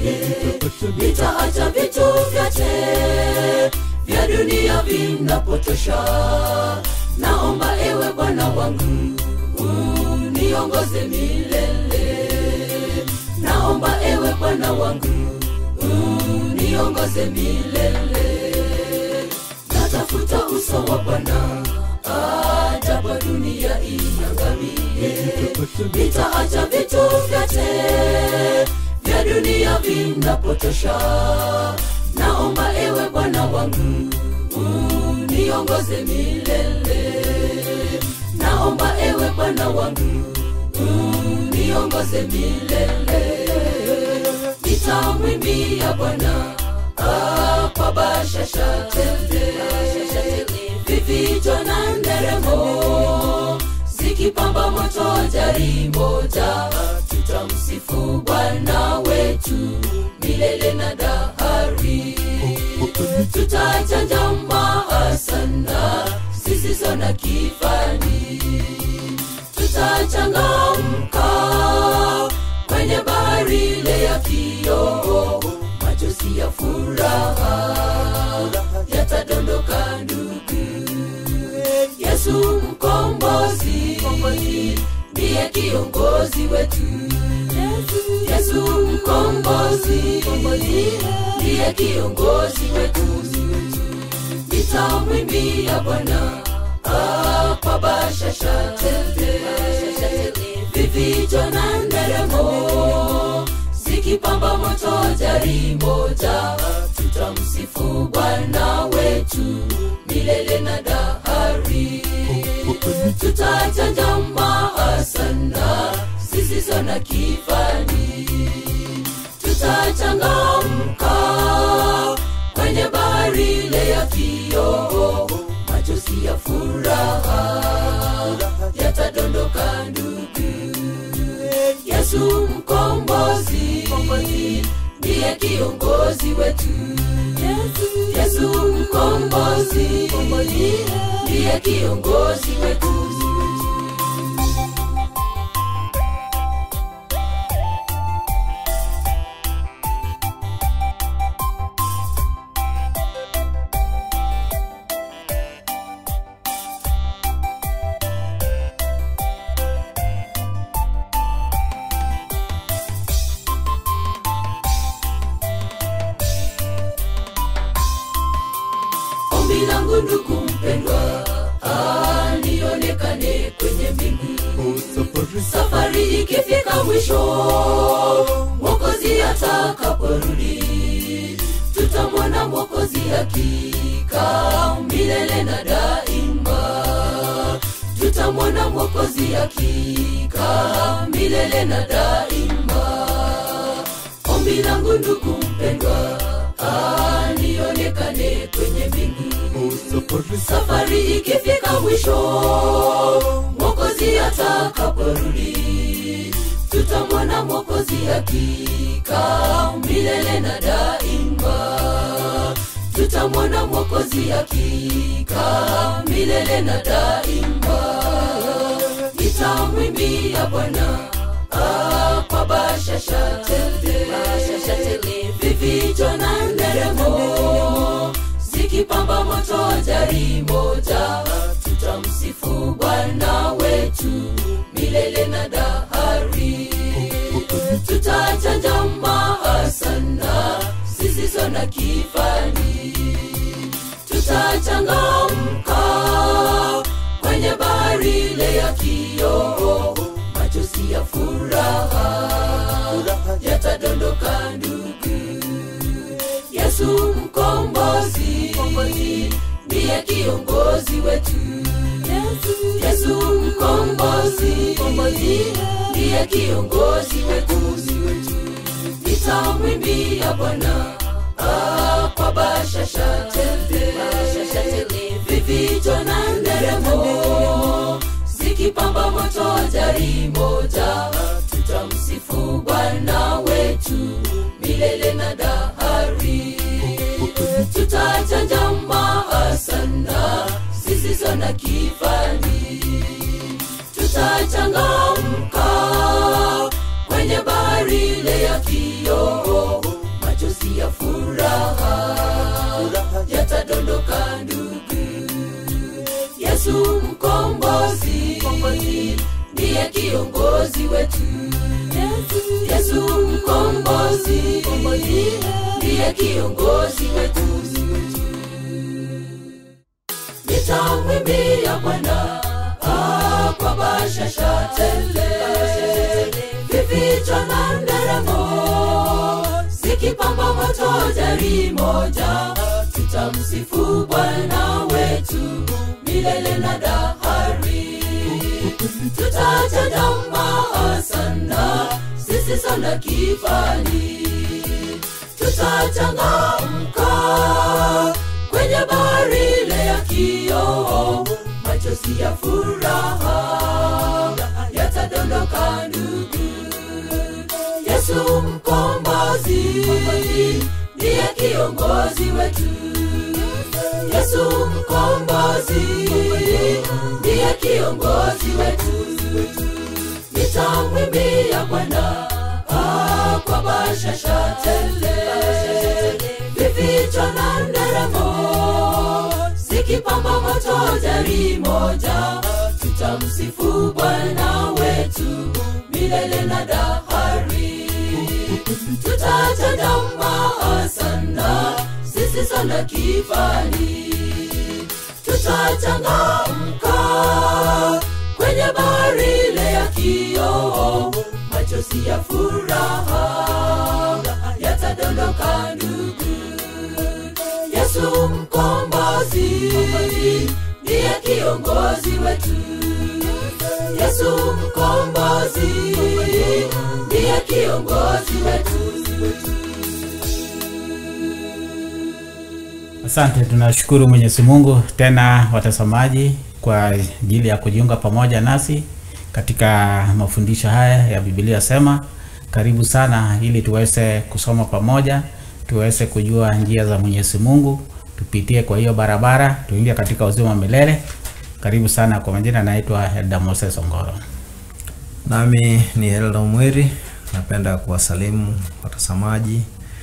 nitaacha vitu vyote vya dunia vinapotosha naomba ewe bwana wangu uniongoze milele naomba ewe bwana wangu uniongoze milele natafuta uso wa bwana ajapo dunia iangamie nitaacha vitu vyote vya dunia vinapotosha naomba ewe bwana wangu uniongoze milele naomba ewe bwana wangu uniongoze milele nitamwimbia bwana ah, kwa bashasha tele vifijo na nderemo zikipamba moto jari moja tutamsifu bwana wetu milele na dahari tutachanja maasana zisizo na kifani tutachangamka kwenye bahari ile ya kioo machozi ya furaha yatadondoka ndugu yesu mkombozi ndiye kiongozi wetu yesu mkombozi ndiye kiongozi wetu nitamwimbia bwana ah, kwa bashasha tele vifijo na nderemo zikipamba moto jari moja tutamsifu bwana wetu milele na dahari tutachanja maasana zisizo na kifani tutachangamka kwenye bahari ile ya kioo machozi ya furaha yatadondoka ndugu yesu mkombozi ndiye kiongozi wetu yesu mkombozi ndiye kiongozi wetu ombi langu ndugu mpendwa ah, nionekane kwenye mbingu safari ikifika mwisho mwokozi atakaporudi tutamwona mwokozi hakika milele na daima tutamwona mwokozi hakika milele na daima ombi langu ndugu mpendwa ah, nionekane kwenye mbingu safari ikifika mwisho mwokozi atakaporudi tutamwona mwokozi hakika milele na daima tutamwona mwokozi hakika milele na daima nitamwimbia bwana ah, kwa bashasha tele vifijo na nderemo zikipamba moto jari moja tutamsifu bwana wetu milele na dahari tutachanja maasana zisizo na kifani tutachangamka kwenye bahari ile ya kioo machozi ya furaha yatadondoka ndugu yesu mkombozi ndiye kiongozi wetu yesu mkombozi ndiye kiongozi wetu nitamwimbia bwana ah, kwa bashasha tele vifijo na nderemo zikipamba moto jari moja tutamsifu bwana wetu milele na dahari tutachanja maasana zisizo na kifani tutachangamka kwenye bahari ile ya kioo ya furaha yatadondoka ndugu yesu mkombozi ndiye kiongozi wetu yesu mkombozi ndiye kiongozi wetu nitamwimbia bwana ah, kwa bashasha tele vificho na nderemo zikipamba moto jari moja tutamsifu bwana wetu milele na dahari tutajadama sana sisi sana kifani tutachangamka kwenye bahari ile ya kioo machozi ya furaha yatadondoka ndugu yesu mkombozi ndiye kiongozi wetu yesu mkombozi ndiye kiongozi wetu nitamwimbia bwana ah, kwa bashasha tele vificho na nderemo zikipamba moto jari moja tutamsifu bwana wetu milele na dahari tutajadama sana sisi sana kifani tutachangamka kwenye bahari ile ya kioo machozi ya furaha yatadondoka ndugu yesu mkombozi ndiye kiongozi wetu yesu mkombozi ndiye kiongozi wetu Asante, tunashukuru Mwenyezi Mungu tena watazamaji kwa ajili ya kujiunga pamoja nasi katika mafundisho haya ya Biblia Sema. Karibu sana ili tuweze kusoma pamoja, tuweze kujua njia za Mwenyezi Mungu, tupitie kwa hiyo barabara, tuingie katika uzima wa milele. Karibu sana. Kwa majina naitwa Elda Moses Ongoro. Nami ni Elda Mwiri, napenda kuwasalimu watazamaji.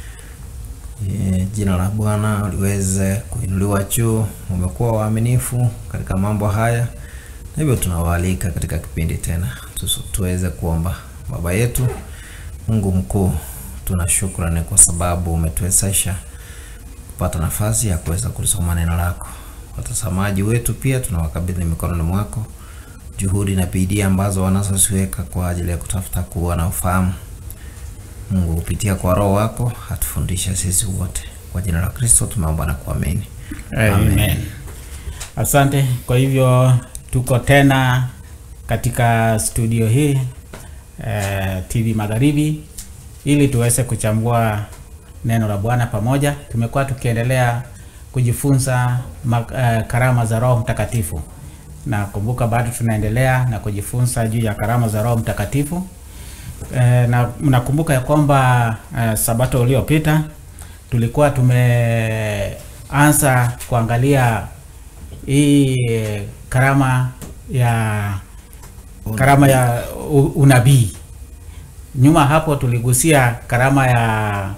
E, jina la Bwana liweze kuinuliwa juu. Umekuwa waaminifu katika mambo haya, na hivyo tunawaalika katika kipindi tena tu- tuweze kuomba. Baba yetu Mungu mkuu, tuna shukrani kwa sababu umetuwezesha kupata nafasi ya kuweza kulisoma neno lako. Watazamaji wetu pia tunawakabidhi mikononi mwako juhudi na bidii ambazo wanazoziweka kwa ajili ya kutafuta kuwa na ufahamu. Mungu kupitia kwa Roho wako atufundishe sisi wote. Kwa jina la Kristo tumeomba na kuamini. Amen. Asante. Kwa hivyo tuko tena katika studio hii eh, TV Magharibi ili tuweze kuchambua neno la Bwana pamoja. Tumekuwa tukiendelea kujifunza ma, eh, karama za Roho Mtakatifu, na kumbuka bado tunaendelea na kujifunza juu ya karama za Roho Mtakatifu. Eh, na mnakumbuka ya kwamba eh, sabato uliopita tulikuwa tumeanza kuangalia hii eh, karama ya karama ya u- unabii. Nyuma hapo tuligusia karama ya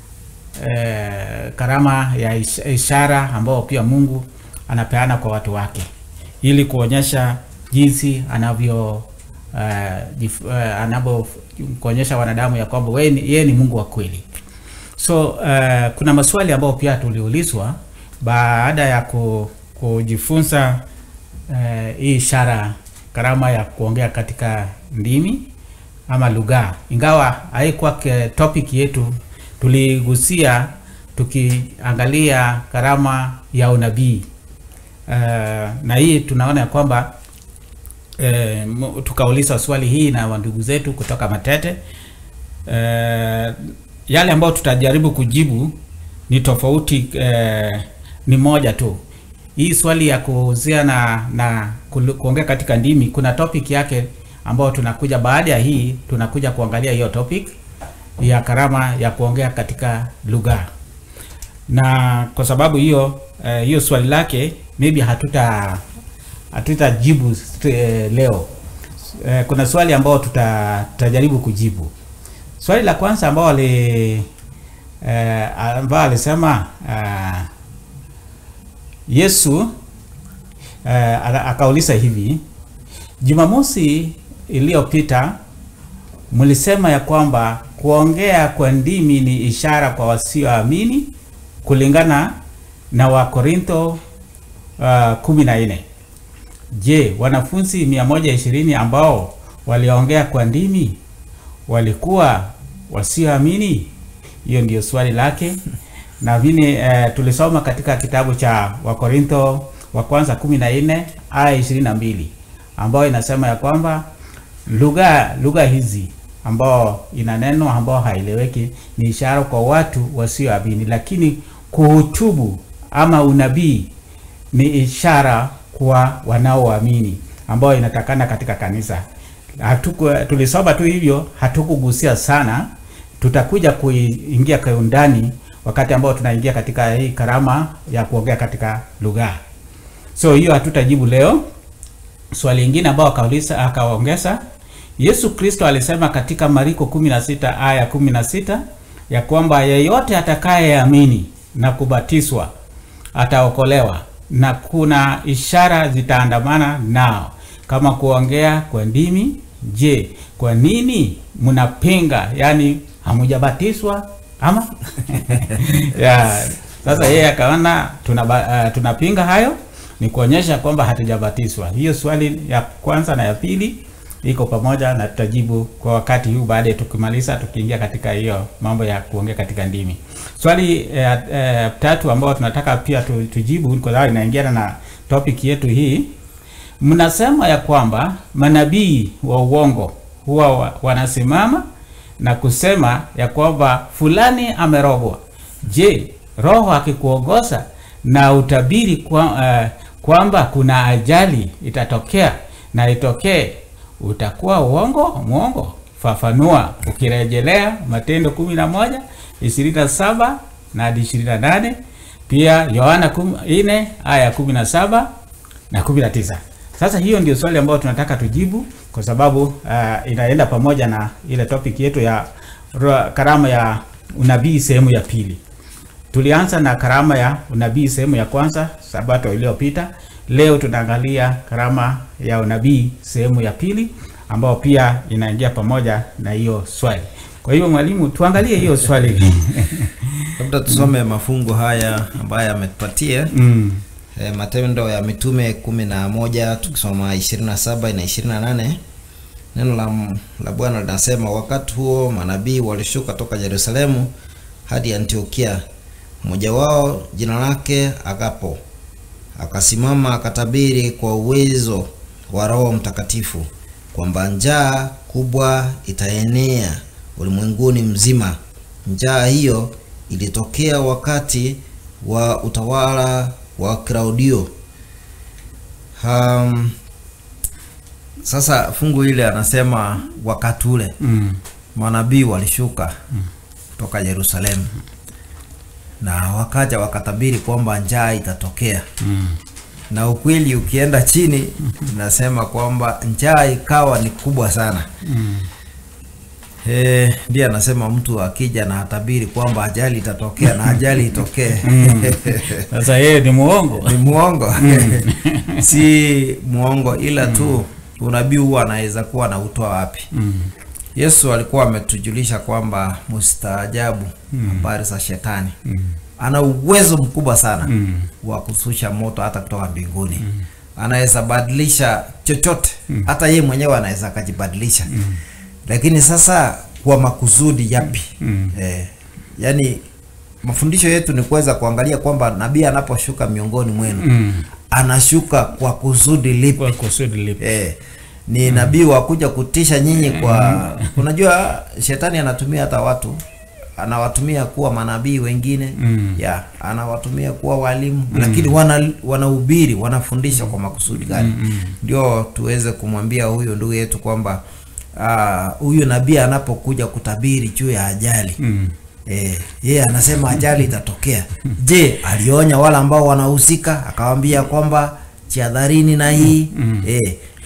eh, karama ya ish- ishara ambao pia Mungu anapeana kwa watu wake ili kuonyesha jinsi anavyo uh, jif, uh, anavyo kuonyesha wanadamu ya kwamba wewe ni- yeye ni Mungu wa kweli. So uh, kuna maswali ambayo pia tuliulizwa baada ya ku, kujifunza uh, hii ishara karama ya kuongea katika ndimi ama lugha, ingawa haikuwa ke- topic yetu, tuligusia tukiangalia karama ya unabii uh, na hii tunaona ya kwamba eh, mu- tukauliza swali hii na wandugu zetu kutoka Matete eh, yale ambayo tutajaribu kujibu ni tofauti eh, ni moja tu. Hii swali ya kuhusiana na, na kulu- kuongea katika ndimi, kuna topic yake ambayo tunakuja baada ya hii, tunakuja kuangalia hiyo topic ya karama ya kuongea katika lugha, na kwa sababu hiyo eh, hiyo swali lake maybe hatuta hatutajibu st- eh, leo. Eh, kuna swali ambao tuta, tutajaribu kujibu. Swali la kwanza ambao wali eh, ambayo alisema eh, Yesu eh, aka- akauliza hivi, Jumamosi iliyopita mlisema ya kwamba kuongea kwa ndimi ni ishara kwa wasioamini kulingana na Wakorintho uh, kumi na nne. Je, wanafunzi 120 ambao waliongea kwa ndimi walikuwa wasioamini? Hiyo ndio swali lake, na vile eh, tulisoma katika kitabu cha Wakorintho wa kwanza 14 aya 22 ambayo inasema ya kwamba lugha lugha hizi ambao ina neno ambao haieleweki ni ishara kwa watu wasioamini, lakini kuhutubu ama unabii ni ishara kwa wanaoamini ambao inatakana katika kanisa. Hatuku, tulisoma tu hivyo, hatukugusia sana. Tutakuja kuingia kwa undani wakati ambao tunaingia katika hii karama ya kuongea katika lugha. So hiyo hatutajibu leo. Swali lingine ambao akauliza akaongeza, Yesu Kristo alisema katika Mariko 16 aya 16 ya kwamba yeyote atakayeamini na kubatizwa ataokolewa na kuna ishara zitaandamana nao kama kuongea kwa ndimi. Je, kwa nini mnapinga? Yani hamujabatizwa ama? ya, sasa yeye akaona tunaba- uh, tunapinga hayo ni kuonyesha kwamba hatujabatizwa. Hiyo swali ya kwanza na ya pili iko pamoja na tutajibu kwa wakati huu baadaye tukimaliza, tukiingia katika hiyo mambo ya kuongea katika ndimi. Swali eh, eh, tatu ambao tunataka pia tu, tujibu kwa sababu inaingiana na topic yetu hii. Mnasema ya kwamba manabii wa uongo huwa wa, wanasimama na kusema ya kwamba fulani amerogwa. Je, roho akikuongoza na utabiri kwa, eh, kwamba kuna ajali itatokea na itokee utakuwa uongo mwongo? Fafanua ukirejelea Matendo kumi na moja ishirini na saba na hadi ishirini na nane pia Yohana nne aya kumi na saba na kumi na tisa. Sasa hiyo ndio swali ambayo tunataka tujibu kwa sababu uh, inaenda pamoja na ile topic yetu ya ro- karama ya unabii sehemu ya pili. Tulianza na karama ya unabii sehemu ya kwanza sabato iliyopita. Leo tunaangalia karama ya unabii sehemu ya pili ambayo pia inaingia pamoja na hiyo swali. Kwa hiyo mwalimu, tuangalie hiyo swali. labda tusome mafungu haya ambayo ametupatia mm. e, matendo ya mitume kumi na moja tukisoma ishirini na saba na ishirini na nane neno la, la bwana linasema wakati huo manabii walishuka toka yerusalemu hadi antiokia mmoja wao jina lake agapo akasimama akatabiri kwa uwezo wa roho mtakatifu kwamba njaa kubwa itaenea ulimwenguni mzima njaa hiyo ilitokea wakati wa utawala wa Klaudio. Um, sasa fungu ile anasema wakati ule Mm. manabii walishuka kutoka Yerusalemu na wakaja wakatabiri kwamba njaa itatokea Mm. na ukweli ukienda chini inasema kwamba njaa ikawa ni kubwa sana Mm. Eh, ndiye anasema mtu akija na atabiri kwamba ajali itatokea na ajali itokee Sasa yeye ni muongo. ni muongo si muongo ila tu unabii huwa anaweza kuwa na utoa wapi Mm. yesu alikuwa ametujulisha kwamba mustaajabu habari za shetani Mm. ana uwezo mkubwa sana Mm. wa kususha moto hata kutoka mbinguni anaweza badilisha chochote hata yeye mwenyewe anaweza akajibadilisha lakini sasa kwa makusudi yapi Mm. eh, yani mafundisho yetu ni kuweza kuangalia kwamba nabii anaposhuka miongoni mwenu Mm. anashuka kwa kusudi lipi Kwa kusudi lipi? eh, ni nabii wa kuja kutisha nyinyi kwa unajua shetani anatumia hata watu anawatumia kuwa manabii wengine Mm. ya anawatumia kuwa walimu lakini wana wanahubiri wanafundisha kwa makusudi gani ndio tuweze kumwambia huyu ndugu yetu kwamba ah, huyu nabii anapokuja kutabiri juu ya ajali Mm. Eh, yeye anasema ajali itatokea. Je, alionya wale ambao wanahusika akawaambia kwamba jihadharini na hii? Eh,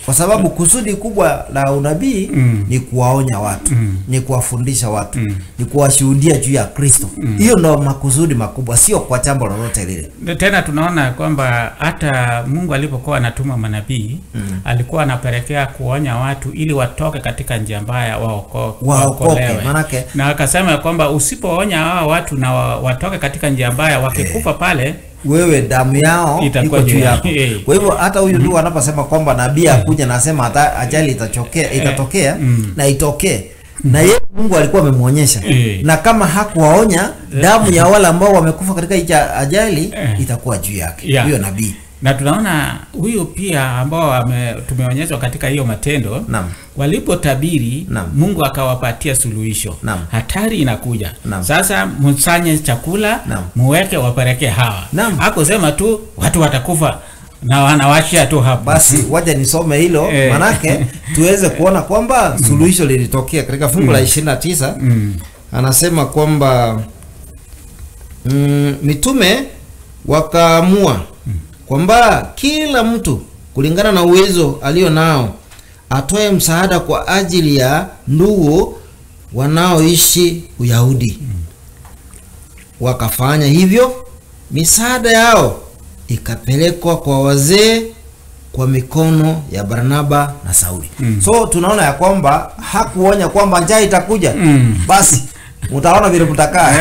kwa sababu kusudi kubwa la unabii Mm. ni kuwaonya watu Mm. ni kuwafundisha watu Mm. ni kuwashuhudia juu ya kristo hiyo ndo makusudi makubwa sio kwa jambo lolote lile tena tunaona kwamba hata mungu alipokuwa anatuma manabii Mm. alikuwa anapelekea kuonya watu ili watoke katika njia mbaya waoko- Waokoke, waokolewe. manake- na akasema ya kwamba usipoonya hawa watu na wa- watoke katika njia mbaya wakikufa pale wewe damu yao Itakuwa iko juu juu yako eh. kwa hivyo hata huyu ndugu anaposema kwamba nabii akuja nasema hata ajali itachokea itatokea Mm. na itokee na yeye mungu alikuwa amemwonyesha Eh. na kama hakuwaonya damu ya wale ambao wamekufa katika hicha ajali Eh. itakuwa juu yake Yeah. huyo nabii na tunaona huyu pia ambao ame- tumeonyeshwa katika hiyo matendo Naam. walipotabiri Naam. mungu akawapatia suluhisho Naam. hatari inakuja Naam. sasa msanye chakula Naam. muweke wapelekee hawa Naam. hakusema tu watu watakufa na wanawashia tu hapo basi waja nisome hilo Eh. manake tuweze kuona kwamba suluhisho lilitokea katika fungu la 29 mm. anasema kwamba mm, mitume wakaamua kwamba kila mtu kulingana na uwezo alio nao atoe msaada kwa ajili ya ndugu wanaoishi Uyahudi. Wakafanya hivyo, misaada yao ikapelekwa kwa wazee kwa mikono ya Barnaba na Sauli. Mm. So tunaona ya kwamba hakuonya kwamba njaa itakuja. Mm. Basi mtaona vile mtakaa.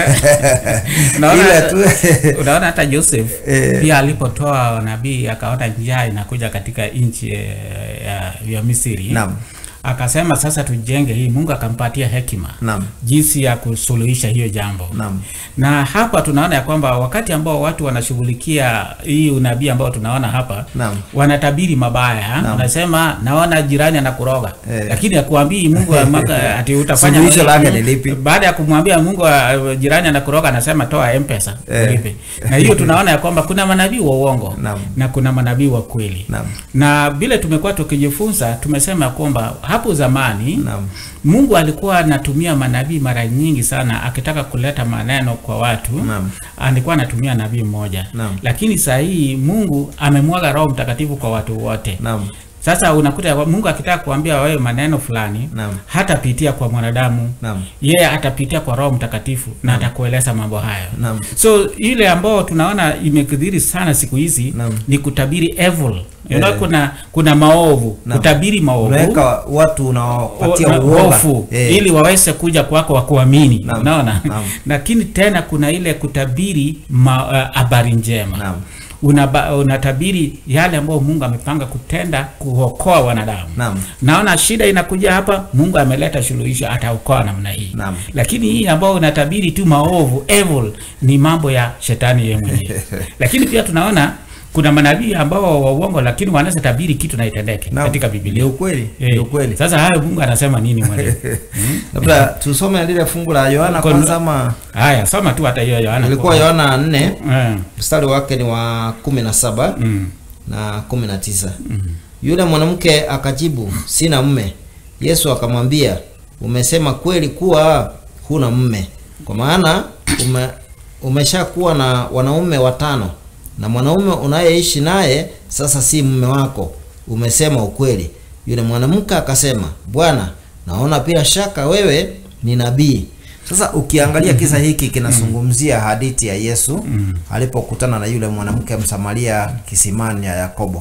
unaona, Ile tu unaona hata Joseph Eh. pia alipotoa nabii akaona njaa inakuja katika nchi eh, ya, ya Misri Naam. akasema sasa tujenge hii mungu akampatia hekima Naam. jinsi ya kusuluhisha hiyo jambo Naam. na hapa tunaona ya kwamba wakati ambao watu wanashughulikia hii unabii ambao tunaona hapa Naam. wanatabiri mabaya Naam. wanasema naona jirani anakuroga Eh. lakini akuambii mungu amaka- ati utafanya Suluhisho lake ni lipi? baada ya kumwambia mungu uh, jirani anakuroga anasema toa mpesa Eh. ulipe na hiyo tunaona ya kwamba kuna manabii wa uongo Naam. na kuna manabii wa kweli Naam. na vile tumekuwa tukijifunza tumesema ya kwamba hapo zamani Naam. mungu alikuwa anatumia manabii mara nyingi sana akitaka kuleta maneno kwa watu Naam. alikuwa anatumia nabii mmoja Naam. lakini saa hii mungu amemwaga roho mtakatifu kwa watu wote Naam. sasa unakuta ya kwa- mungu akitaka kuambia wewe maneno fulani Naam. hatapitia kwa mwanadamu Naam. yeye atapitia kwa roho mtakatifu na atakueleza mambo hayo Naam. so ile ambao tunaona imekidhiri sana siku hizi Naam. ni kutabiri evil you know, Eh. kuna kuna maovu Naam. kutabiri maovu Unaweka watu unawapatia na uoga. hofu Eh. ili waweze kuja kwako wakuamini Naam. unaona Naam. lakini tena kuna ile kutabiri ma- uh, habari njema Naam. Unaba, unatabiri yale ambayo mungu amepanga kutenda kuokoa wanadamu Naam. naona shida inakuja hapa mungu ameleta suluhisho ataokoa namna hii Naam. lakini hii ambayo unatabiri tu maovu evil ni mambo ya shetani yeye mwenyewe lakini pia tunaona kuna manabii ambao wa uongo lakini wanaweza tabiri kitu na itendeke Naam. katika Ni biblia ukweli. Eh, Ni ukweli. sasa hayo mungu anasema nini mwalimu Labda tusome lile fungu la Yohana Kon- kwanza ama haya soma tu hata hiyo yohana ilikuwa Yohana 4 Eh, mstari wake ni wa 17 mm, na 19. Yule mwanamke akajibu, sina mme. Yesu akamwambia, umesema kweli kuwa huna mme, kwa maana ume, umeshakuwa na wanaume watano, na mwanaume unayeishi naye sasa si mume wako. Umesema ukweli. Yule mwanamke akasema, Bwana, naona bila shaka wewe ni nabii. Sasa ukiangalia kisa hiki kinazungumzia hadithi ya Yesu alipokutana na yule mwanamke Msamaria kisimani ya Yakobo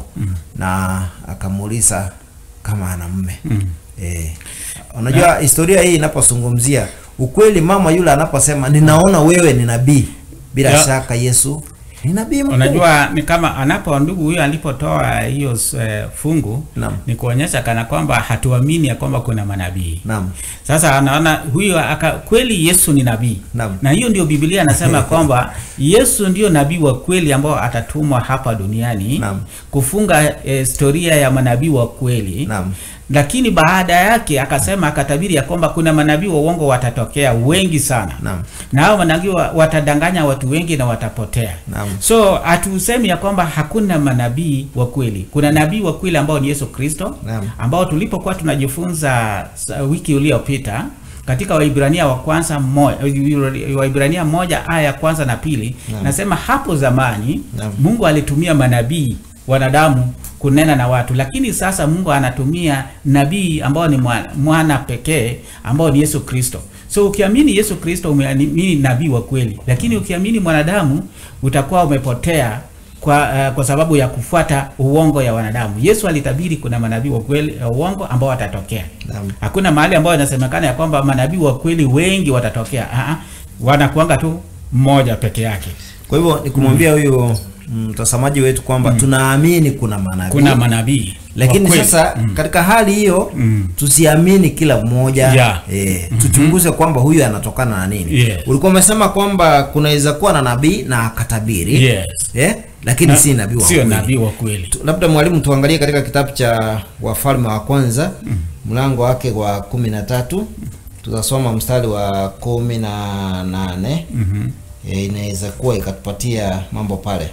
na akamuuliza kama ana mume. Eh, unajua historia hii inapozungumzia ukweli, mama yule anaposema ninaona wewe ni nabii, bila Ya. shaka Yesu ni nabii mkuu. unajua ni kama anapo ndugu huyo alipotoa hiyo eh, fungu Naam. ni kuonyesha kana kwamba hatuamini ya kwamba kuna manabii Naam. sasa anaona huyo aka kweli yesu ni nabii Naam. na hiyo ndio biblia anasema kwamba yesu ndio nabii wa kweli ambao atatumwa hapa duniani Naam. kufunga eh, historia ya manabii wa kweli Naam. lakini baada yake akasema akatabiri ya kwamba kuna manabii wa uongo watatokea wengi sana Naam. na hao manabii wa- watadanganya watu wengi na watapotea Naam. so hatusemi ya kwamba hakuna manabii wa kweli kuna nabii wa kweli ambao ni yesu kristo Naam. ambao tulipokuwa tunajifunza sa- wiki iliyopita katika waibrania wa kwanza moja, waibrania moja aya ya kwanza na pili Naam. nasema hapo zamani Naam. mungu alitumia manabii wanadamu kunena na watu, lakini sasa Mungu anatumia nabii ambao ni mwana, mwana pekee ambao ni Yesu Kristo. So ukiamini Yesu Kristo umeamini nabii wa kweli, lakini ukiamini mwanadamu utakuwa umepotea kwa, uh, kwa sababu ya kufuata uongo ya wanadamu. Yesu alitabiri kuna manabii wa kweli uh, uongo ambao watatokea. Naam. Hakuna mahali ambayo inasemekana ya kwamba manabii wa kweli wengi watatokea. Ah, ah, wanakuanga tu mmoja peke yake. Kwa hivyo ni kumwambia huyu mtazamaji wetu kwamba tunaamini kuna manabii Kuna manabii lakini wa kweli. sasa Mm. katika hali hiyo Mm. tusiamini kila mmoja Yeah. eh, tuchunguze kwamba huyu anatokana na nini Yes. ulikuwa umesema kwamba kunaweza kuwa na nabii na akatabiri Yes. eh, lakini Na- si nabii wa sio kweli. nabii wa kweli. Tu- labda mwalimu tuangalie katika kitabu cha wafalme wa kwanza mlango wake wa kumi na tatu tutasoma mstari wa kumi na nane Mhm. e, inaweza kuwa ikatupatia mambo pale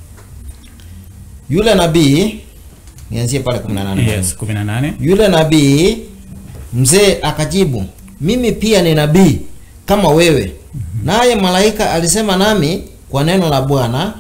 yule nabii nianzie pale kumi na nane Yes, 18. yule nabii mzee akajibu mimi pia ni nabii kama wewe naye malaika alisema nami kwa neno la bwana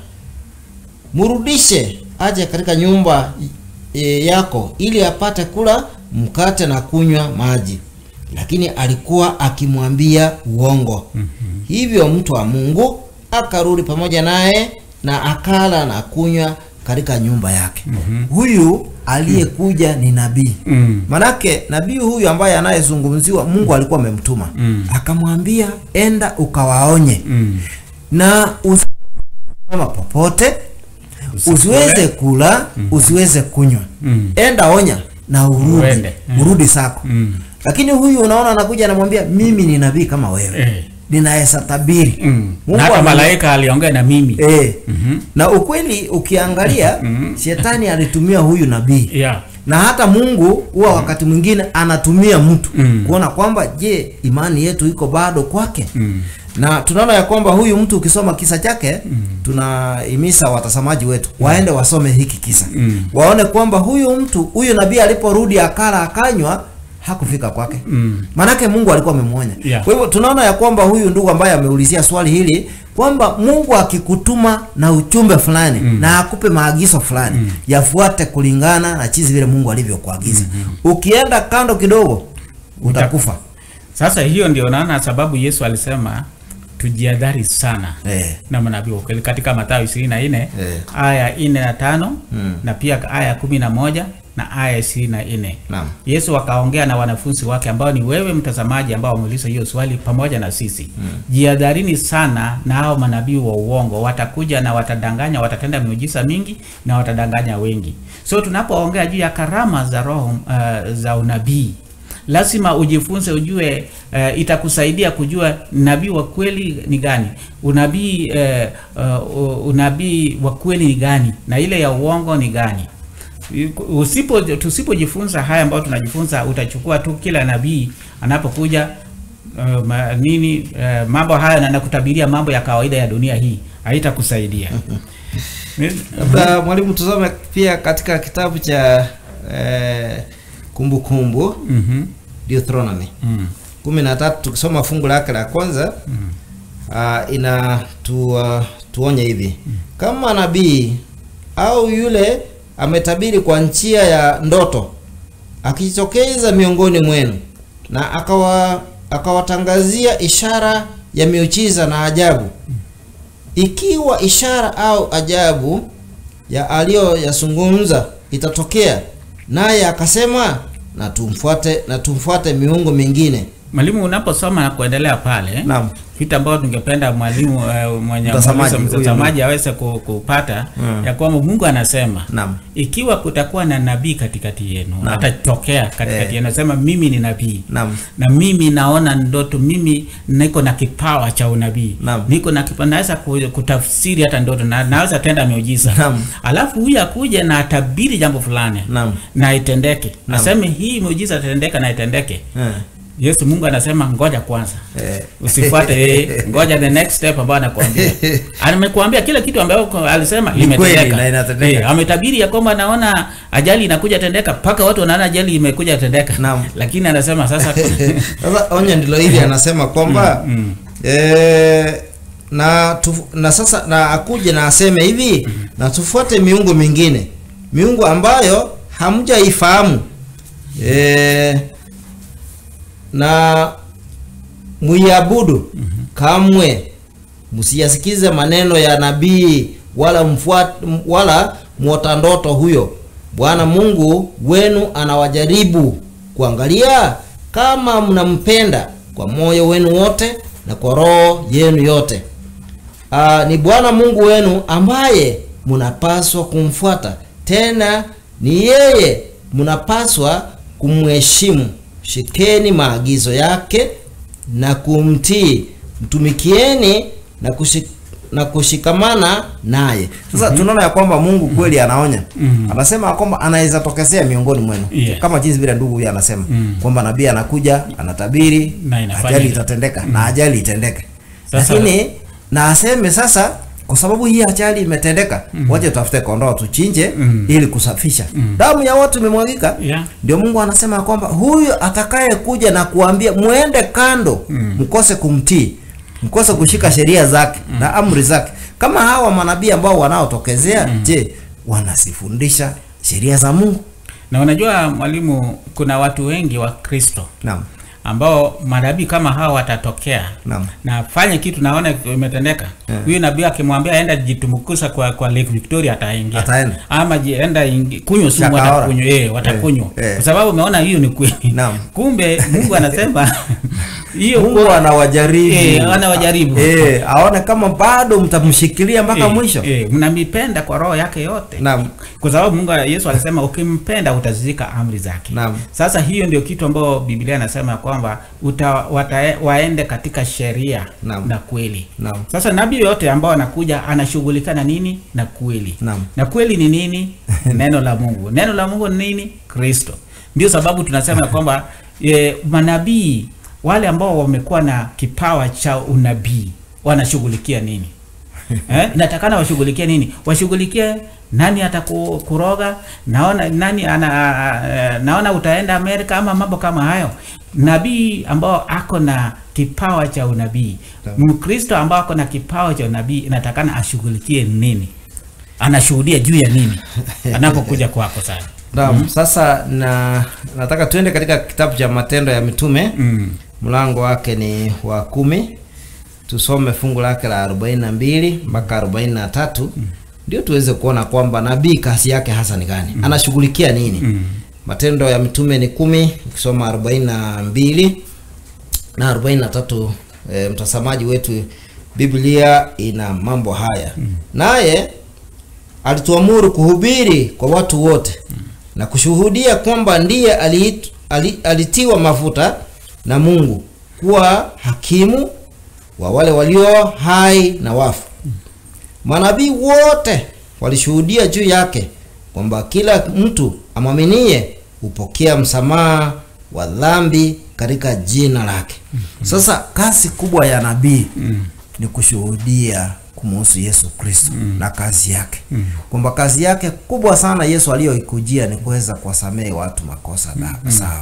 mrudishe aje katika nyumba e, yako ili apate kula mkate na kunywa maji lakini alikuwa akimwambia uongo hivyo mtu wa mungu akarudi pamoja naye na akala na kunywa katika nyumba yake huyu aliyekuja ni nabii Mm. manake nabii huyu ambaye anayezungumziwa mungu alikuwa amemtuma Mm. akamwambia enda ukawaonye Mm. na usimama popote Usikule. usiweze kula usiweze kunywa Mm. enda onya na urudi Uende. Mm. urudi sako Mm. lakini huyu unaona anakuja anamwambia mimi ni nabii kama wewe Eh. ninaweza tabiri Mm. Mungu Na hata ame- malaika aliongea na mimi. eh. Mhm. na ukweli ukiangalia shetani alitumia huyu nabii Yeah. na hata mungu huwa wakati mwingine anatumia mtu Mm. kuona kwamba je imani yetu iko bado kwake Mm. na tunaona ya kwamba huyu mtu ukisoma kisa chake tunahimiza watazamaji wetu waende wasome hiki kisa Mm. waone kwamba huyu mtu huyu nabii aliporudi akala akanywa hakufika kwake Mm. manake mungu alikuwa amemwonya Yeah. kwa hivyo tunaona ya kwamba huyu ndugu ambaye ameulizia swali hili kwamba mungu akikutuma na uchumbe fulani na akupe maagizo fulani yafuate kulingana na chizi vile mungu alivyokuagiza ukienda kando kidogo utakufa Sasa hiyo ndio naona sababu Yesu alisema tujiadhari sana eh. na manabii wa kweli katika Mathayo 24 Eh. aya 4 na tano Mm. na pia aya kumi na moja na aya ishirini na nne Naam. Yesu akaongea na wanafunzi wake ambao ni wewe mtazamaji ambao wameuliza hiyo swali pamoja na sisi mm. Jihadharini sana na hao manabii wa uongo, watakuja na watadanganya, watatenda miujiza mingi na watadanganya wengi. So tunapoongea juu ya karama za roho uh, za unabii lazima ujifunze ujue uh, itakusaidia kujua nabii wa kweli ni gani unabii uh, uh, unabii wa kweli ni gani na ile ya uongo ni gani usipo tusipojifunza haya ambayo tunajifunza utachukua tu kila nabii anapokuja uh, ma, nini uh, mambo haya na nakutabiria mambo ya kawaida ya dunia hii haitakusaidia labda mwalimu tusome pia katika kitabu cha eh, kumbukumbu Mhm. Deuteronomy Mm. kumi na tatu tukisoma fungu lake la kwanza uh, ina tu, uh, tuonye hivi kama nabii au yule ametabiri kwa njia ya ndoto akijitokeza miongoni mwenu na akawa akawatangazia ishara ya miujiza na ajabu ikiwa ishara au ajabu ya aliyoyazungumza itatokea naye akasema na tumfuate na tumfuate miungu mingine Mwalimu, unaposoma na kuendelea pale Naam. vitu ambavyo tungependa mwalimu uh, mwenye Mtazamaji, muuliza- huyu mtazamaji aweze ku- kupata Mm. ya kwamba Mungu anasema Naam. ikiwa kutakuwa na nabii katikati yenu Naam. atatokea katikati Eh. yenu, anasema mimi ni nabii Naam. na mimi naona ndoto, mimi niko na kipawa cha unabii, Naam. niko na kipawa, naweza ku- kutafsiri hata ndoto na naweza tenda miujiza. Naam. Alafu huyu akuje na atabiri jambo fulani Naam. na itendeke, Naam. aseme hii miujiza itatendeka na itendeke. Eh. Yesu Mungu anasema ngoja kwanza. Eh. Usifuate yeye, ngoja the next step ambayo anakuambia. Amekuambia kile kitu ambayo uko- alisema Ni kweli limetendeka. na inatendeka. Eh, ametabiri ya kwamba naona ajali inakuja tendeka, mpaka watu wanaona ajali imekuja tendeka. Naam. Lakini anasema sasa Sasa onyo ndilo hili anasema kwamba Mm, eh, na tu, na sasa na akuje na aseme hivi na tufuate miungu mingine miungu ambayo hamjaifahamu e, na muiabudu kamwe msiyasikize maneno ya nabii wala mfuat, wala mwota ndoto huyo bwana mungu wenu anawajaribu kuangalia kama mnampenda kwa moyo wenu wote na kwa roho yenu yote Aa, ni bwana mungu wenu ambaye mnapaswa kumfuata tena ni yeye mnapaswa kumheshimu shikeni maagizo yake na kumtii mtumikieni na, kushik, na kushikamana naye sasa tunaona ya kwamba mungu kweli anaonya anasema ya kwamba anaweza tokezea miongoni mwenu Yeah. kama jinsi vile ndugu huyu anasema kwamba nabii anakuja anatabiri Na inafanyika. ajali itatendeka na ajali itendeke Sasa- lakini na aseme sasa kwa sababu hii ajali imetendeka waje tutafute kondoo tuchinje ili kusafisha damu ya watu imemwagika Yeah. ndio mungu anasema ya kwamba huyu atakaye kuja na kuambia mwende kando mkose kumtii mkose kushika sheria zake na amri zake kama hawa manabii ambao wanaotokezea je wanasifundisha sheria za mungu na unajua mwalimu kuna watu wengi wa kristo naam ambao manabii kama hawa watatokea Naam. na fanye kitu naona imetendeka huyu nabii akimwambia aenda jitumbukuza kwa, kwa lake victoria ataingia Ataenda. ama ji- enda ingi- kunywa sumu Shakaora. watakunywa eh, watakunywa Eh, eh. kwa sababu umeona hiyo ni kweli Naam. kumbe mungu anasema hiyo mungu anawajaribu Eh, anawajaribu. eh, aone kama bado mtamshikilia mpaka eh, mwisho eh, mnamipenda kwa roho yake yote Naam. kwa sababu mungu yesu alisema ukimpenda utazishika amri zake Naam. sasa hiyo ndio kitu ambayo biblia inasema kwamba uta, wata, waende katika sheria Naam. na kweli Naam. sasa nabii yote ambao anakuja anashughulika na nini na kweli Naam. na kweli ni nini neno la mungu neno la mungu ni nini kristo ndio sababu tunasema kwamba e, manabii wale ambao wamekuwa na kipawa cha unabii wanashughulikia nini eh, inatakana washughulikie nini washughulikie nani atakuroga naona nani ana, uh, naona utaenda amerika ama mambo kama hayo nabii ambao ako na kipawa cha unabii mkristo ambao ako na kipawa cha unabii inatakana ashughulikie nini anashuhudia juu ya nini anapokuja kwako sana Naam, sasa na nataka tuende katika kitabu cha matendo ya mitume mm. mlango wake ni wa kumi tusome fungu lake la 42 mpaka 43 ndio tuweze kuona kwamba nabii kazi yake hasa ni gani anashughulikia nini Mm. matendo ya mitume ni kumi ukisoma 42 na 43 e, mtazamaji wetu biblia ina mambo haya naye alituamuru kuhubiri kwa watu wote na kushuhudia kwamba ndiye aliit, ali, alitiwa mafuta na mungu kuwa hakimu wa wale walio hai na wafu manabii wote walishuhudia juu yake kwamba kila mtu amwaminie hupokea msamaha wa dhambi katika jina lake sasa kazi kubwa ya nabii ni kushuhudia kumuhusu yesu kristo na kazi yake kwamba kazi yake kubwa sana yesu aliyoikujia ni kuweza kuwasamehe watu makosa dhambi zao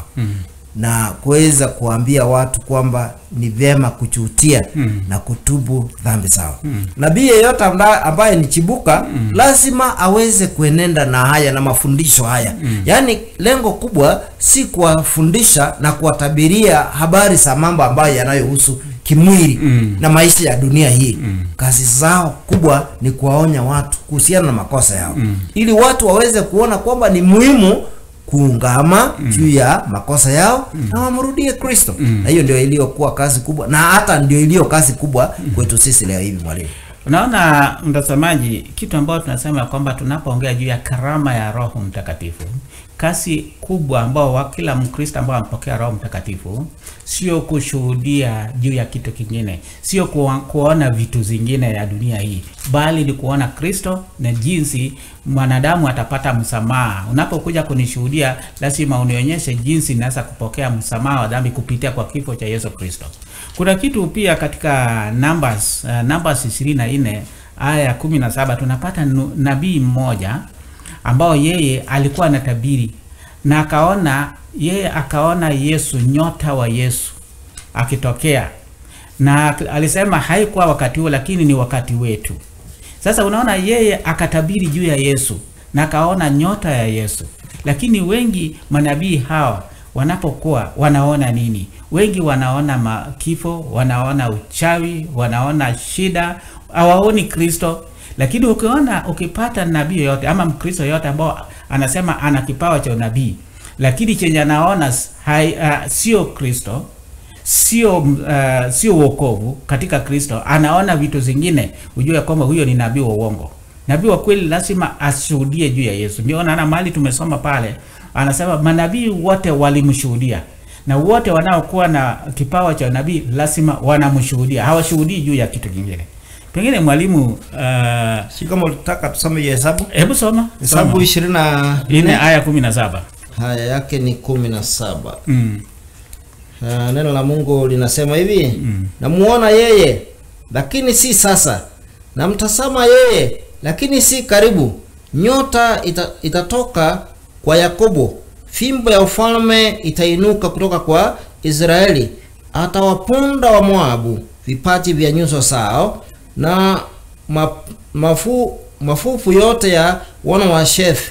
na kuweza kuambia watu kwamba ni vyema kuchutia na kutubu dhambi zao nabii yeyote amba- ambaye ni chibuka lazima aweze kuenenda na haya na mafundisho haya yaani lengo kubwa si kuwafundisha na kuwatabiria habari za mambo ambayo yanayohusu kimwili na maisha ya dunia hii kazi zao kubwa ni kuwaonya watu kuhusiana na makosa yao ili watu waweze kuona kwamba ni muhimu kuungama juu ya makosa yao na wamrudie kristo na hiyo ndio iliyokuwa kazi kubwa na hata ndio iliyo kazi kubwa kwetu sisi leo hivi mwalimu unaona mtazamaji kitu ambayo tunasema kwamba tunapoongea juu ya karama ya roho mtakatifu kasi kubwa ambao wa kila mkristo ambao ampokea roho mtakatifu sio kushuhudia juu ya kitu kingine sio kuwa, kuona vitu zingine ya dunia hii bali ni kuona kristo na jinsi mwanadamu atapata msamaha unapokuja kunishuhudia lazima unionyeshe jinsi naweza kupokea msamaha wa dhambi kupitia kwa kifo cha yesu kristo kuna kitu pia katika numbers uh, numbers 24 aya ya 17 tunapata nu- nabii mmoja ambao yeye alikuwa anatabiri na akaona yeye akaona yesu nyota wa yesu akitokea na ak- alisema haikuwa wakati huo lakini ni wakati wetu sasa unaona yeye akatabiri juu ya yesu na akaona nyota ya Yesu. Lakini wengi manabii hawa wanapokuwa wanaona nini? Wengi wanaona ma- kifo, wanaona uchawi, wanaona shida, hawaoni Kristo. Lakini ukiona ukipata nabii yoyote ama Mkristo yoyote ambao anasema ana kipawa cha unabii, lakini chenye anaona s- hai, uh, sio Kristo sio uh, sio wokovu katika Kristo, anaona vitu zingine, ujue kwamba huyo ni nabii wa uongo. Nabii wa kweli lazima ashuhudie juu ya Yesu. Ndio naona mahali tumesoma pale, anasema manabii wote walimshuhudia, na wote wanaokuwa na kipawa cha nabii lazima wanamshuhudia, hawashuhudii juu ya kitu kingine. Pengine mwalimu, uh, si kama ulitaka tusome hiyo hesabu hebu soma hesabu soma. ishirini na Ine nne aya kumi na saba. haya yake ni kumi na saba Mm. Uh, neno la Mungu linasema hivi namuona yeye lakini si sasa, namtazama yeye lakini si karibu. Nyota ita, itatoka kwa Yakobo, fimbo ya ufalme itainuka kutoka kwa Israeli. Atawaponda wa Moabu vipaji vya nyuso zao na ma, mafu, mafufu yote ya wana wa Shefu.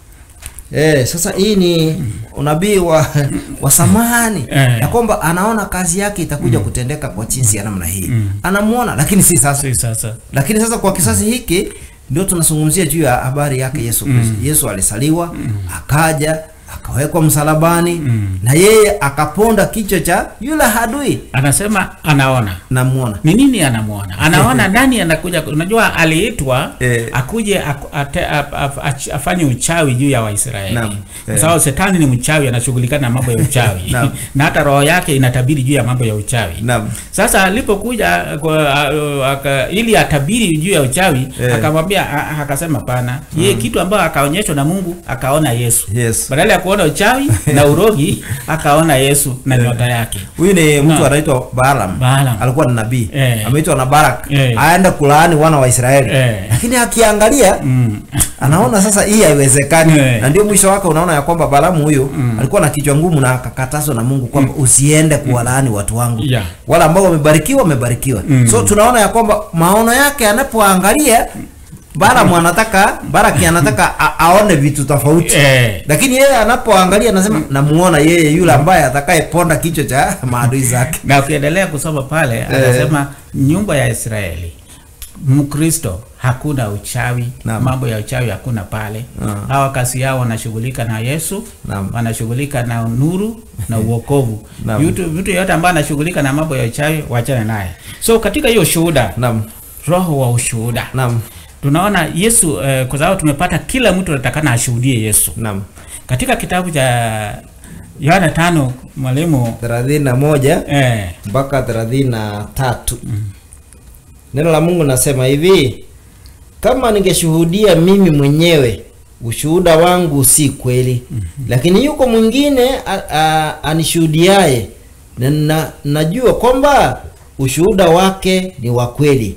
Eh, sasa hii ni unabii wa wa samani Eh. ya kwamba anaona kazi yake itakuja kutendeka kwa jinsi ya namna hii. Anamuona lakini si sasa. Si sasa. Lakini sasa kwa kisasi hiki ndio tunazungumzia juu ya habari yake Yesu Kristo. Yesu alisaliwa, akaja, akawekwa msalabani na yeye akaponda kichwa cha yule hadui. Anasema anaona Namuona. ni nini anamuona anaona nani anakuja unajua aliitwa Eh. akuje aku- ate- ap- ap- ach- afanye uchawi juu ya waisraeli Naam. kwa Eh. sababu shetani ni mchawi anashughulikana na mambo ya uchawi Naam. na hata roho yake inatabiri juu ya mambo ya uchawi Naam. sasa alipokuja kwa, a- aka, ili atabiri juu ya uchawi Eh. akamwambia a- a- akasema pana yeye kitu ambayo akaonyeshwa na mungu akaona yesu Yes. badala ya kuona uchawi na urogi akaona yesu na nyota yake Huyu ni mtu Naam. anaitwa Balaam. Balaam. Alikuwa ni nabii. Eh. Ameitwa na Barak. Eh. Aenda kulaani wana wa Israeli. Eh. Lakini akiangalia mm. anaona sasa hii haiwezekani Eh. na ndio mwisho wake unaona ya kwamba Balaamu huyu alikuwa na kichwa ngumu na akakatazwa na Mungu kwamba usiende kuwalaani watu wangu Yeah. wala ambao wamebarikiwa wamebarikiwa so tunaona ya kwamba maono yake anapoangalia Balaamu anataka Baraki anataka a, aone vitu tofauti Eh. lakini yeye anapoangalia anasema namuona yeye yule ambaye atakayeponda kichwa cha maadui zake na ukiendelea kusoma pale anasema nyumba ya Israeli Mkristo hakuna uchawi Naam. mambo ya uchawi hakuna pale Ah. hawa kazi yao wanashughulika na Yesu Naam. wanashughulika na nuru na uokovu Naam. vitu vitu yote ambayo anashughulika na mambo ya uchawi wachane naye so katika hiyo shuhuda naam roho wa ushuhuda naam tunaona Yesu eh, kwa sababu tumepata kila mtu anatakana ashuhudie Yesu naam katika kitabu cha Yohana tano mwalimu thelathini na moja eh, mpaka thelathini na tatu neno la mungu nasema hivi kama ningeshuhudia mimi mwenyewe ushuhuda wangu si kweli lakini yuko mwingine a- a- anishuhudiaye na, na najua kwamba ushuhuda wake ni wa kweli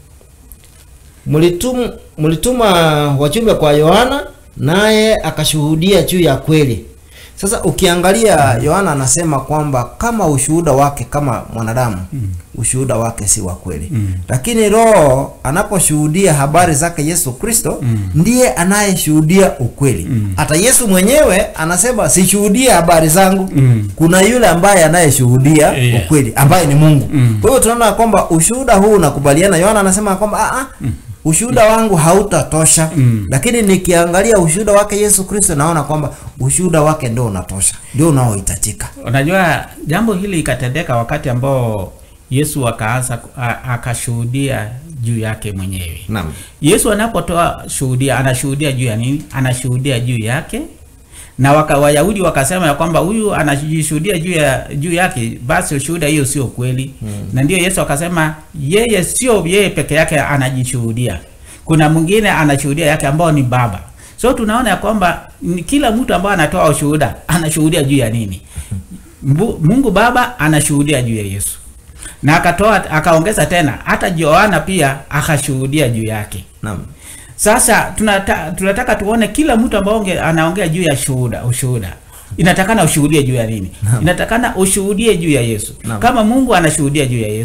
mlitum, mlituma wachumbe kwa yohana naye akashuhudia juu ya kweli sasa ukiangalia yohana anasema kwamba kama ushuhuda wake kama mwanadamu ushuhuda wake si wa kweli lakini roho anaposhuhudia habari zake yesu kristo ndiye anayeshuhudia ukweli hata yesu mwenyewe anasema sishuhudie habari zangu Mm. kuna yule ambaye anayeshuhudia Yeah. ukweli ambaye ni mungu Mm. kwa hiyo tunaona kwamba ushuhuda huu unakubaliana yohana anasema kwamba "Ah, ah, ushuhuda wangu hautatosha Mm. lakini nikiangalia ushuhuda wake yesu kristo naona kwamba ushuhuda wake ndio unatosha ndio unaohitajika Unajua jambo hili ikatendeka wakati ambao Yesu akaanza a- akashuhudia juu yake mwenyewe. naam Yesu anapotoa shuhudia, anashuhudia juu ya nini? Anashuhudia juu yake na waka, Wayahudi wakasema ya kwamba huyu anajishuhudia juu ya juu yake, basi ushuhuda hiyo sio kweli. Na ndio Yesu akasema yeye sio yeye peke yake anajishuhudia, kuna mwingine anashuhudia yake ambao ni Baba. So tunaona ya kwamba ni kila mtu ambaye anatoa ushuhuda anashuhudia juu ya nini? Mbu- Mungu Baba anashuhudia juu ya Yesu na akatoa akaongeza tena hata Yohana pia akashuhudia juu yake. naam Sasa tunata, tunataka tuone kila mtu ambao onge- anaongea juu ya shuhuda ushuhuda inatakana ushuhudie juu ya nini? Inatakana ushuhudie juu ya Yesu. Naam. Kama Mungu anashuhudia juu ya Yesu,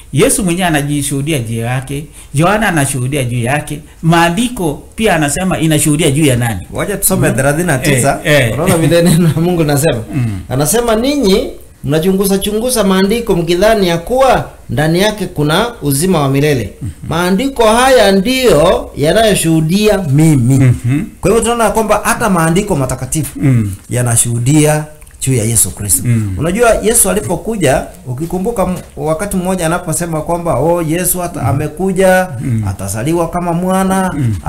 yesu mwenyewe anajishuhudia juu yake yohana anashuhudia juu yake maandiko pia anasema inashuhudia juu ya nani wacha tusome 39 Eh, eh. unaona vile neno la mungu linasema anasema ninyi mnachunguza chunguza maandiko mkidhani ya kuwa ndani yake kuna uzima wa milele maandiko haya ndiyo yanayoshuhudia mimi Mhm. kwa hivyo tunaona kwamba hata maandiko matakatifu Mm. yanashuhudia juu ya yesu kristo Mm. unajua yesu alipokuja ukikumbuka m- wakati mmoja anaposema kwamba oh yesu hata amekuja atazaliwa kama mwana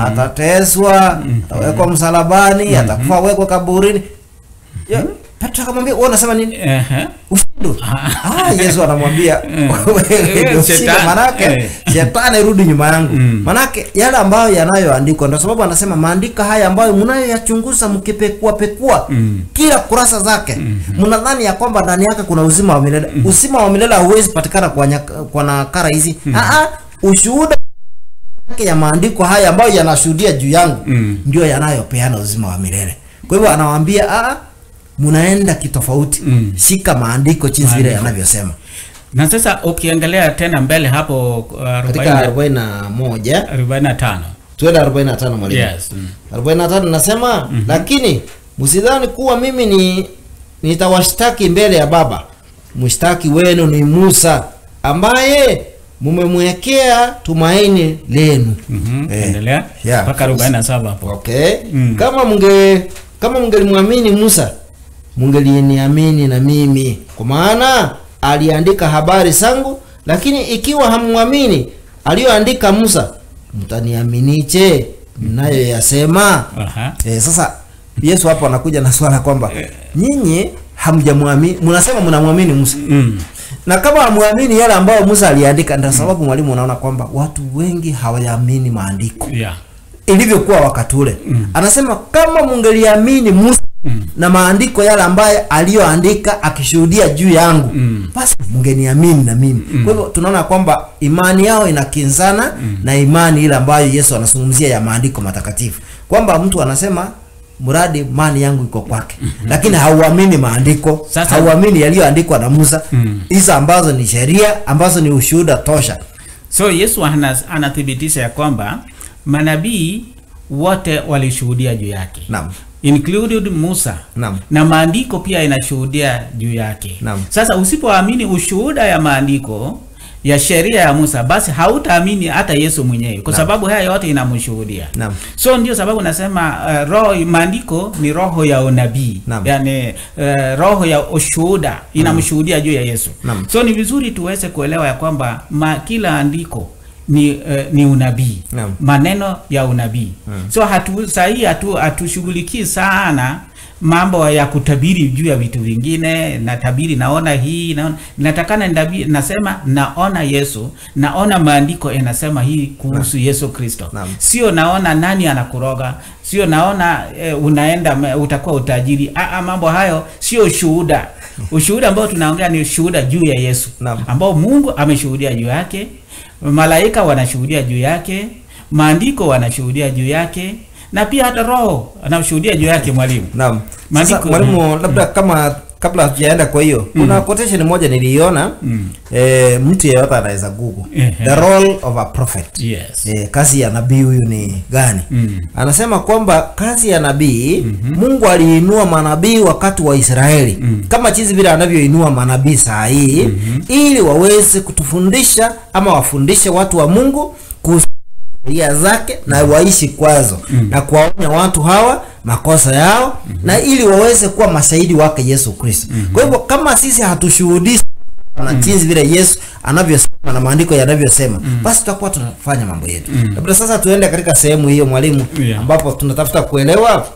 atateswa atawekwa msalabani atakufa wekwe kaburini Ya, petro akamwambia wewe unasema nini Ehe. ushindwe ah, yesu anamwambia wewe ndio ushinde Shetani. manake Eh. shetani rudi nyuma yangu Mm. manake yale ambayo yanayoandikwa ndio sababu anasema maandiko haya ambayo mnayoyachunguza mkipekua pekua Mm. kila kurasa zake mnadhani ya kwamba ndani yake kuna uzima wa milele uzima wa milele hauwezi patikana kwa, nyaka- kwa nakara hizi Aa, ushuhuda yake ya maandiko haya ambayo yanashuhudia juu yangu Mm. ndio yanayopeana uzima wa milele kwa hivyo anawaambia "Ah, mnaenda kitofauti Mm. shika maandiko jinsi vile Maandiko. yanavyosema na sasa ukiangalia tena mbele hapo uh, katika 40 41 45 tuende 45 mwalimu yes mm. 45 nasema lakini msidhani kuwa mimi ni nitawashtaki mbele ya baba mshtaki wenu ni musa ambaye mumemwekea tumaini lenu Mhm. Eh, endelea yeah. mpaka 47 hapo okay Mm. kama mnge kama mngelimwamini musa mngelieniamini na mimi kwa maana aliandika habari zangu lakini ikiwa hamwamini aliyoandika musa mtaniaminiche mnayoyasema Aha. e, sasa yesu hapo anakuja na swala kwamba nyinyi hamjamwamini mnasema mnamwamini musa Mm. na kama hamwamini yale ambayo musa aliandika ndio sababu mwalimu unaona kwamba watu wengi hawayaamini maandiko Yeah. ilivyokuwa wakati ule mm. anasema kama mungeliamini musa mm. na maandiko yale ambayo aliyoandika akishuhudia juu yangu Mm. basi mungeniamini na mimi mm. kwa hivyo tunaona kwamba imani yao inakinzana mm. na imani ile ambayo yesu anazungumzia ya maandiko matakatifu kwamba mtu anasema mradi mali yangu iko kwake mm-hmm. lakini hauamini maandiko Sasa- hauamini yaliyoandikwa na musa Mm. hizo ambazo ni sheria ambazo ni ushuhuda tosha so yesu ana- anathibitisha ya kwamba manabii wote walishuhudia juu yake naam included musa naam na maandiko pia inashuhudia juu yake Naam. sasa usipoamini ushuhuda ya maandiko ya sheria ya musa basi hautaamini hata yesu mwenyewe kwa Naam. sababu haya yote inamshuhudia Naam. so ndio sababu nasema uh, roho maandiko ni roho ya unabii Naam. yani uh, roho ya ushuhuda inamshuhudia juu ya yesu Naam. so ni vizuri tuweze kuelewa ya kwamba ma, kila andiko ni, uh, ni unabii Naam. maneno ya unabii so hatu sahii hatu hatushughulikii sana mambo ya kutabiri juu ya vitu vingine natabiri naona hii naona natakana ndabi, nasema naona yesu naona maandiko yanasema hii kuhusu yesu kristo Naam. sio naona nani anakuroga sio naona e, unaenda me- utakuwa utajiri Aa, mambo hayo sio ushuhuda ushuhuda ambao tunaongea ni ushuhuda juu ya yesu Naam. ambao mungu ameshuhudia juu yake malaika wanashuhudia juu yake maandiko wanashuhudia juu yake na pia hata roho anashuhudia juu yake mwalimu Naam. Sasa Maandiko- mwalimu, labda kama kabla hatujaenda kwa hiyo, kuna quotation moja niliiona Mm. eh, mtu yeyote anaweza google Ehe. the role of a prophet. yes Eh, kazi ya nabii huyu ni gani? Mm. Anasema kwamba kazi ya nabii Mungu aliinua manabii wakati wa Israeli kama jinsi vile anavyoinua manabii saa hii ili waweze kutufundisha ama wafundishe watu wa Mungu kuhusu sheria zake na waishi kwazo na kuwaonya watu hawa makosa yao na ili waweze kuwa mashahidi wake Yesu Kristo. Kwa hivyo kama sisi hatushuhudishi na jinsi vile Yesu anavyosema na maandiko yanavyosema basi tutakuwa tunafanya mambo yetu. Labda sasa tuende katika sehemu hiyo mwalimu, Yeah. ambapo tunatafuta kuelewa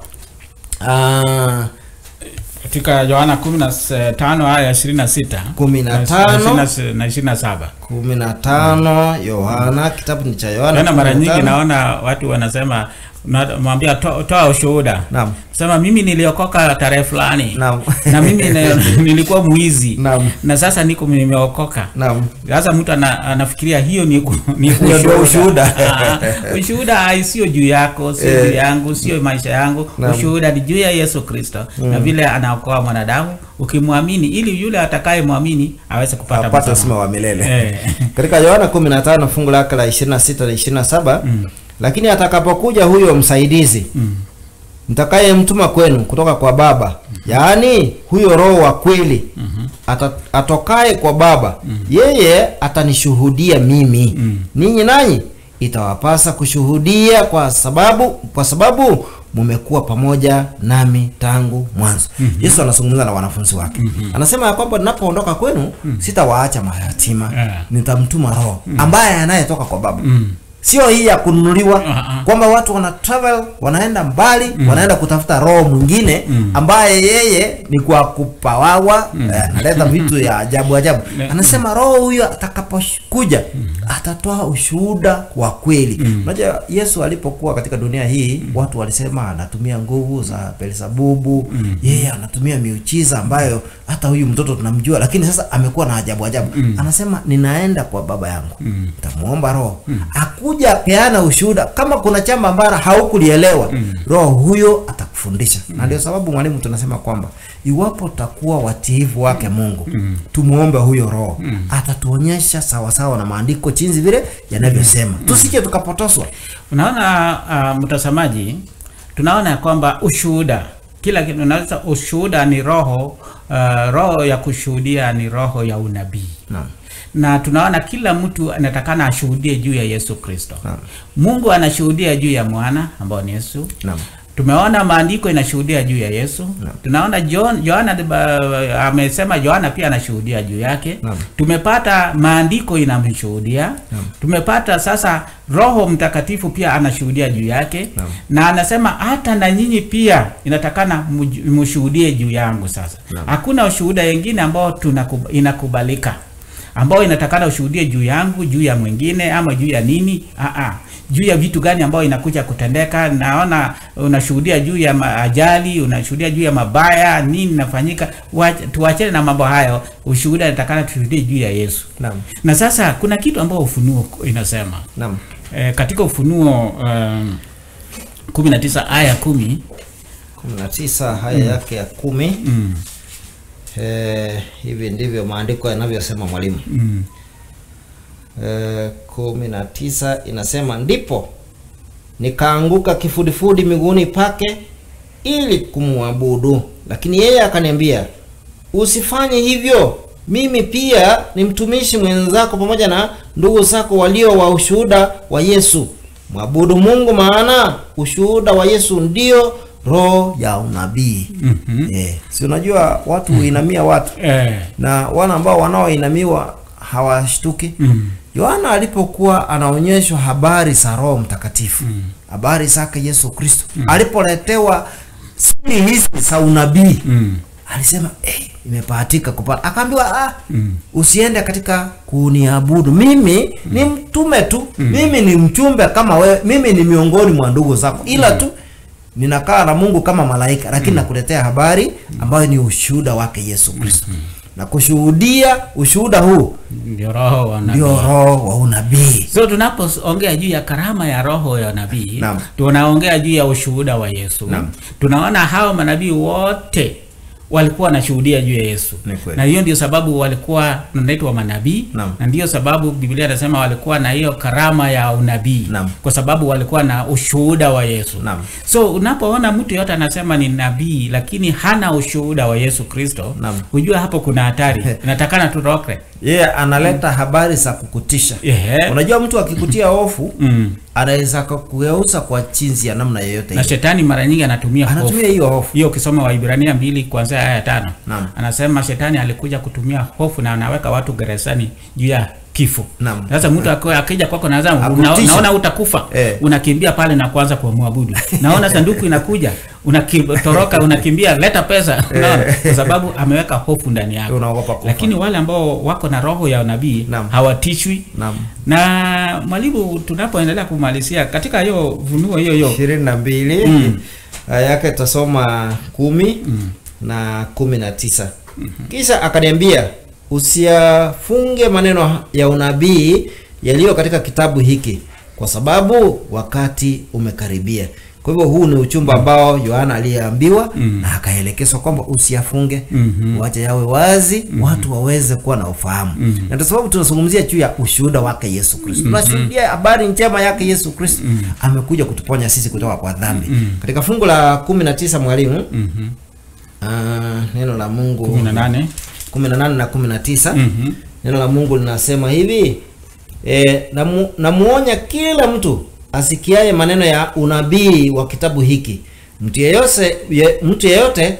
ah, katika yohana 15 aya ya 26 Kumi na tano. na 27 kumi na tano Yohana, kitabu ni cha Yohana tena mara 15. nyingi naona watu wanasema unamwambia to, toa ushuhuda Naam. sema mimi niliokoka tarehe fulani Naam. na mimi ni- nilikuwa mwizi Naam. na sasa niko nimeokoka Naam. sasa mtu ana, anafikiria hiyo ni, ku- ni Hiyo ndio ushuhuda. Ah, ushuhuda ai, sio juu yako sio Eh. juu yangu sio maisha yangu Naam. ushuhuda ni juu ya yesu kristo na vile anaokoa mwanadamu ukimwamini ili yule atakaye mwamini aweze kupata apate msamaha. uzima wa milele Eh. katika yohana 15 fungu lake la 26 na 27 lakini atakapokuja huyo msaidizi Mm. mtakayemtuma kwenu kutoka kwa baba yaani huyo roho wa kweli ata, atokaye kwa baba yeye atanishuhudia mimi ninyi nanyi itawapasa kushuhudia kwa sababu kwa sababu mumekuwa pamoja nami tangu mwanzo yesu anazungumza na wanafunzi wake anasema ya kwamba ninapoondoka kwenu sitawaacha mayatima Yeah. nitamtuma roho ambaye anayetoka kwa baba Mm. sio hii ya kununuliwa Ah, ah. kwamba watu wana travel wanaenda mbali wanaenda kutafuta roho mwingine ambaye yeye ni kwa kupawawa eh, analeta vitu ya ajabu ajabu anasema roho huyo atakapokuja atatoa ushuhuda wa kweli unajua yesu alipokuwa katika dunia hii watu walisema anatumia nguvu za belzebubu yeye anatumia miujiza ambayo hata huyu mtoto tunamjua lakini sasa amekuwa na ajabu ajabu anasema ninaenda kwa baba yangu nitamuomba roho akuja peana ushuhuda kama kuna chamba ambalo haukulielewa roho huyo atakufundisha na ndio sababu mwalimu tunasema kwamba iwapo takuwa watiivu wake mungu tumuombe huyo roho atatuonyesha sawasawa na maandiko chinzi vile yanavyosema tusije tukapotoswa unaona uh, mtazamaji tunaona ya kwamba ushuhuda kila kitu unaweza ushuhuda ni roho uh, roho ya kushuhudia ni roho ya unabii Naam. na tunaona kila mtu anatakana ashuhudie juu ya yesu kristo Naam. mungu anashuhudia juu ya mwana ambao ni yesu Naam. tumeona maandiko inashuhudia juu ya yesu Naam. tunaona John, Yohana uh, amesema Yohana pia anashuhudia juu yake Naam. tumepata maandiko inamshuhudia tumepata sasa roho mtakatifu pia anashuhudia juu yake Naam. na anasema hata na nyinyi pia inatakana muj- mshuhudie juu yangu sasa Naam. hakuna ushuhuda wengine ambao tunakub, inakubalika ambao inatakana ushuhudie juu yangu juu ya mwingine ama juu ya nini Aa, juu ya vitu gani ambao inakuja kutendeka naona unashuhudia juu ya ma- ajali unashuhudia juu ya mabaya nini inafanyika Wacha- tuachane na mambo hayo ushuhuda inatakana tushuhudie juu ya yesu Naam. na sasa kuna kitu ambao ufunuo inasema Naam. e, katika ufunuo um, 19 aya kumi 19 haya yake ya kumi mm, eh, hivi ndivyo maandiko yanavyosema mwalimu mm, eh, kumi na tisa inasema ndipo nikaanguka kifudifudi miguuni pake ili kumwabudu lakini yeye akaniambia usifanye hivyo mimi pia ni mtumishi mwenzako pamoja na ndugu zako walio wa ushuhuda wa yesu mwabudu mungu maana ushuhuda wa yesu ndio roho ya unabii mhm. eh, si unajua watu huinamia watu Eh, na wana ambao wanaoinamiwa hawashtuki mm, yohana alipokuwa anaonyeshwa habari za roho mtakatifu habari zake yesu kristo alipoletewa siri hizi za unabii mm, alisema eh, imepahatika kupata akaambiwa ah, Mm. usiende katika kuniabudu mimi ni mtume tu mimi ni mchumbe kama wewe mimi ni miongoni mwa ndugu zako ila tu ninakaa na mungu kama malaika lakini nakuletea habari ambayo ni ushuhuda wake yesu kristo na kushuhudia ushuhuda huu ndio roho wa nabii. ndio roho wa unabii so tunapoongea juu ya karama ya roho ya nabii Naam. tunaongea juu ya ushuhuda wa yesu Naam. tunaona hao manabii wote walikuwa wanashuhudia juu ya yesu Ni kweli. na hiyo ndio sababu walikuwa wanaitwa manabii Naam. na ndiyo sababu biblia inasema walikuwa na hiyo karama ya unabii Naam. kwa sababu walikuwa na ushuhuda wa yesu Naam. so unapoona mtu yote anasema ni nabii lakini hana ushuhuda wa yesu kristo Naam. hujua hapo kuna hatari inatakana turoke yeye analeta habari za kukutisha Ehe. unajua mtu akikutia hofu mm. anaweza kugeuza kwa chinzi ya namna yoyote na ile. shetani mara nyingi anatumia hofu anatumia hiyo hofu hiyo ukisoma waibrania mbili kuanzia aya ya tano Naam. anasema shetani alikuja kutumia hofu na anaweka watu gerezani juu ya kifo Naam. sasa mtu aki- akija kwako naza una, Akutisha. naona utakufa Eh. unakimbia pale na kuanza kumwabudu naona sanduku inakuja unatoroka unakimbia leta pesa unaona kwa sababu ameweka hofu ndani yako Unaogopa kufa. lakini wale ambao wako na roho ya unabii Naam. hawatishwi Naam. na mwalimu tunapoendelea kumalizia katika hiyo vunuo hiyo hiyo ishirini na mbili Mm. aya yake tutasoma kumi na kumi na tisa kisha akaniambia usiyafunge maneno ya unabii yaliyo katika kitabu hiki kwa sababu wakati umekaribia kwa hivyo huu ni uchumba ambao yohana aliyeambiwa na akaelekezwa kwamba usiyafunge wache yawe wazi watu waweze kuwa na ufahamu na ndio sababu tunazungumzia juu ya ushuhuda wake yesu kristo tunashuhudia habari njema yake yesu kristo amekuja kutuponya sisi kutoka kwa dhambi katika fungu la kumi na tisa mwalimu ah, neno la mungu 18 kumi na nane na kumi na tisa Mhm. neno la mungu linasema hivi e, namu, namuonya kila mtu asikiaye maneno ya unabii wa kitabu hiki mtu yeyote, ye, mtu yeyote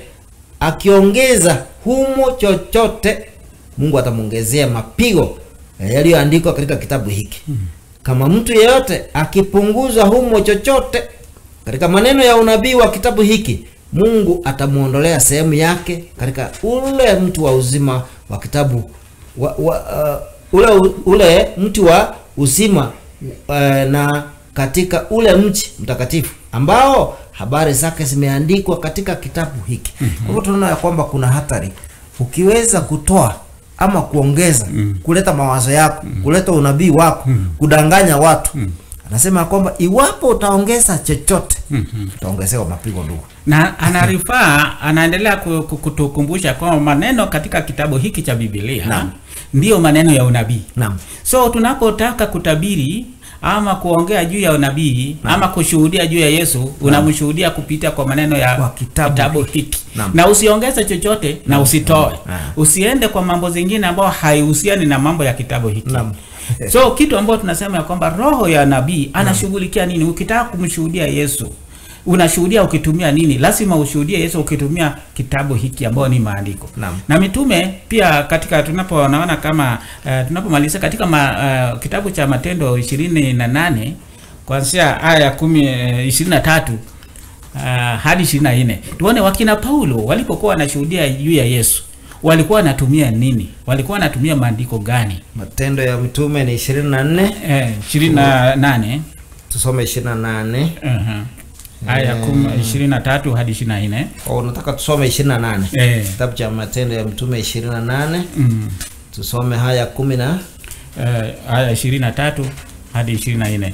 akiongeza humo chochote mungu atamwongezea mapigo eh, yaliyoandikwa katika kitabu hiki kama mtu yeyote akipunguza humo chochote katika maneno ya unabii wa kitabu hiki mungu atamwondolea sehemu yake katika ule mtu wa uzima wa kitabu wa, wa, uh, ule, ule mti wa uzima uh, na katika ule mchi mtakatifu ambao habari zake zimeandikwa katika kitabu hiki kwa hivyo tunaona ya kwamba kuna hatari ukiweza kutoa ama kuongeza kuleta mawazo yako kuleta unabii wako kudanganya watu anasema ya kwamba iwapo utaongeza chochote utaongezewa mapigo ndugu na anarifaa anaendelea ku- ku- kutukumbusha kwamba maneno katika kitabu hiki cha Biblia Naam. ndiyo maneno ya unabii. Naam. So tunapotaka kutabiri ama kuongea juu ya unabii ama kushuhudia juu ya Yesu, unamshuhudia kupitia kwa maneno ya Kwa kitabu hiki Naam. na usiongeze chochote na usitoe, Ah. usiende kwa mambo zingine ambayo haihusiani na mambo ya kitabu hiki Naam. so kitu ambacho tunasema ya kwamba roho ya nabii anashughulikia nini ukitaka kumshuhudia yesu unashuhudia ukitumia nini lazima ushuhudie yesu ukitumia kitabu hiki ambayo ni maandiko Naam. na mitume pia katika tunaponaona kama uh, tunapomaliza katika ma, uh, kitabu cha matendo ishirini na nane kuanzia aya ya kumi uh, ishirini na tatu uh, hadi ishirini na nne tuone wakina paulo walipokuwa wanashuhudia juu ya yesu walikuwa wanatumia nini walikuwa wanatumia maandiko gani matendo ya mitume ni 24 Eh, ishirini na nane tusome 28 uh-huh. aya kum- ishirini na tatu hadi ishirini na nne au unataka tusome 28 Eh. kitabu cha matendo ya mtume 28 mm. tusome haya kumi na eh, aya ishirini na tatu hadi ishirini na nne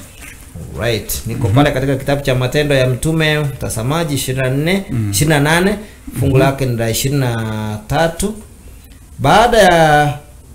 right niko pale katika kitabu cha matendo ya mtume mtazamaji 24 28 fungu lake ni la 23 baada ya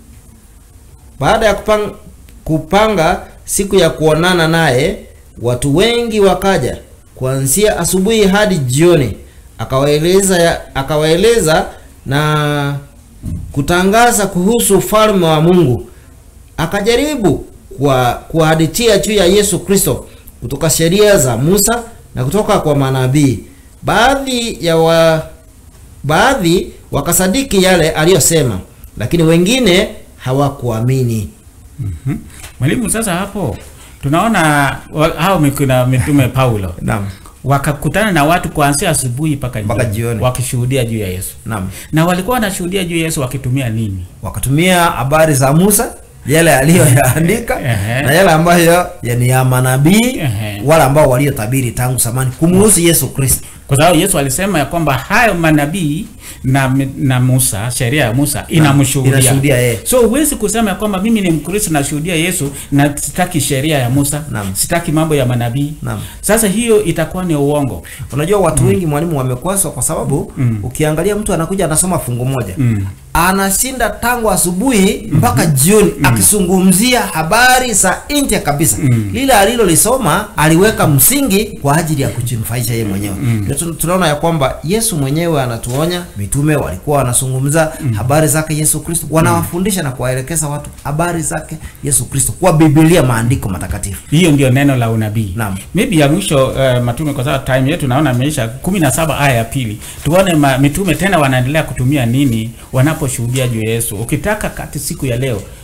baada ya kupanga, kupanga siku ya kuonana naye watu wengi wakaja kuanzia asubuhi hadi jioni akawaeleza ya- akawaeleza na kutangaza kuhusu ufalme wa Mungu akajaribu kwa kuhadithia juu ya Yesu Kristo kutoka sheria za Musa na kutoka kwa manabii. Baadhi ya wa, baadhi wakasadiki yale aliyosema, lakini wengine hawakuamini. Mhm. mwalimu sasa hapo tunaona wa- hao mikuna mitume paulo Naam. wakakutana na watu kuanzia asubuhi mpaka Mpaka jioni. wakishuhudia juu ya yesu Naam. na walikuwa wanashuhudia juu ya yesu wakitumia nini Wakatumia habari za Musa yale aliyoyaandika Ehe. na yale ambayo ya ni ya manabii Ehe. wale ambao waliotabiri tangu zamani kumhusu Yesu Kristo. kwa sababu yesu alisema ya kwamba hayo manabii na, na musa sheria ya musa inashuhudia inamshuhudia yeye. so huwezi kusema ya kwamba mimi ni mkristo nashuhudia yesu na sitaki sheria ya musa Naam. sitaki mambo ya manabii Naam. sasa hiyo itakuwa ni uongo Unajua watu wengi mwalimu wamekwazwa kwa sababu ukiangalia mtu anakuja anasoma fungu moja Mm. anashinda tangu asubuhi mpaka jioni akizungumzia habari za nje kabisa lile alilolisoma aliweka msingi kwa ajili ya kujinufaisha yeye mwenyewe Ndio tun- tunaona ya kwamba Yesu mwenyewe anatuonya mitume walikuwa wanazungumza habari zake Yesu Kristo wanawafundisha na kuwaelekeza watu habari zake Yesu Kristo kwa Biblia maandiko matakatifu hiyo ndio neno la unabii Naam. maybe ya mwisho uh, matume kwa sababu time yetu naona imeisha kumi na saba aya ya pili tuone ma, mitume tena wanaendelea kutumia nini wanaposhuhudia juu ya yesu ukitaka kati siku ya leo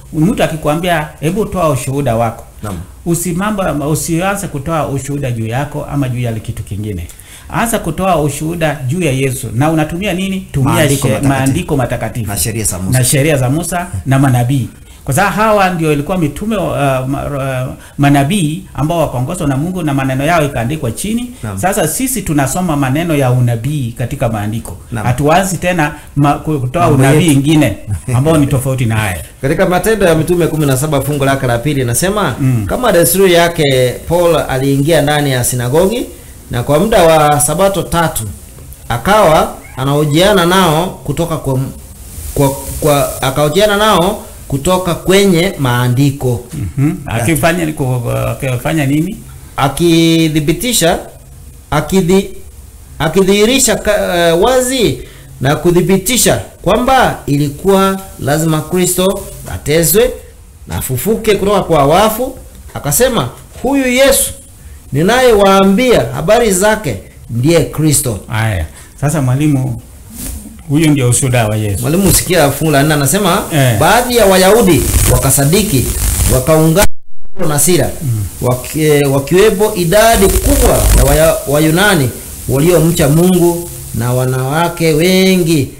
mtu akikwambia hebu toa ushuhuda wako Naam. usimamba usianze kutoa ushuhuda juu yako ama juu ya kitu kingine anza kutoa ushuhuda juu ya yesu na unatumia nini tumia Maandiko she- matakatifu. maandiko matakatifu Na sheria za Musa. na sheria za musa na manabii kwa sababu hawa ndio ilikuwa mitume uh, ma, uh, manabii ambao wakaongozwa na mungu na maneno yao ikaandikwa chini Naam. sasa sisi tunasoma maneno ya unabii katika maandiko Naam. hatuanzi tena ma, kutoa Mambo unabii yetu. ingine ambao ni tofauti na haya katika matendo ya mitume 17 fungu lake la pili inasema mm. kama desturi yake paul aliingia ndani ya sinagogi na kwa muda wa sabato tatu akawa anahojiana nao kutoka kwa, kwa, kwa akahojiana nao kutoka kwenye maandiko Mhm. akifanya ku- akifanya nini akithibitisha akidhi, akidhihirisha ka- uh, wazi na kuthibitisha kwamba ilikuwa lazima kristo atezwe na afufuke kutoka kwa wafu akasema huyu yesu ninayewaambia habari zake ndiye kristo haya sasa mwalimu huyu ndio ushuhuda wa yesu mwalimu usikia fungu la nne anasema Eh. baadhi ya wayahudi wakasadiki wakaungana na Paulo na sira waki, eh, wakiwepo idadi kubwa ya waya, wayunani waliomcha mungu na wanawake wengi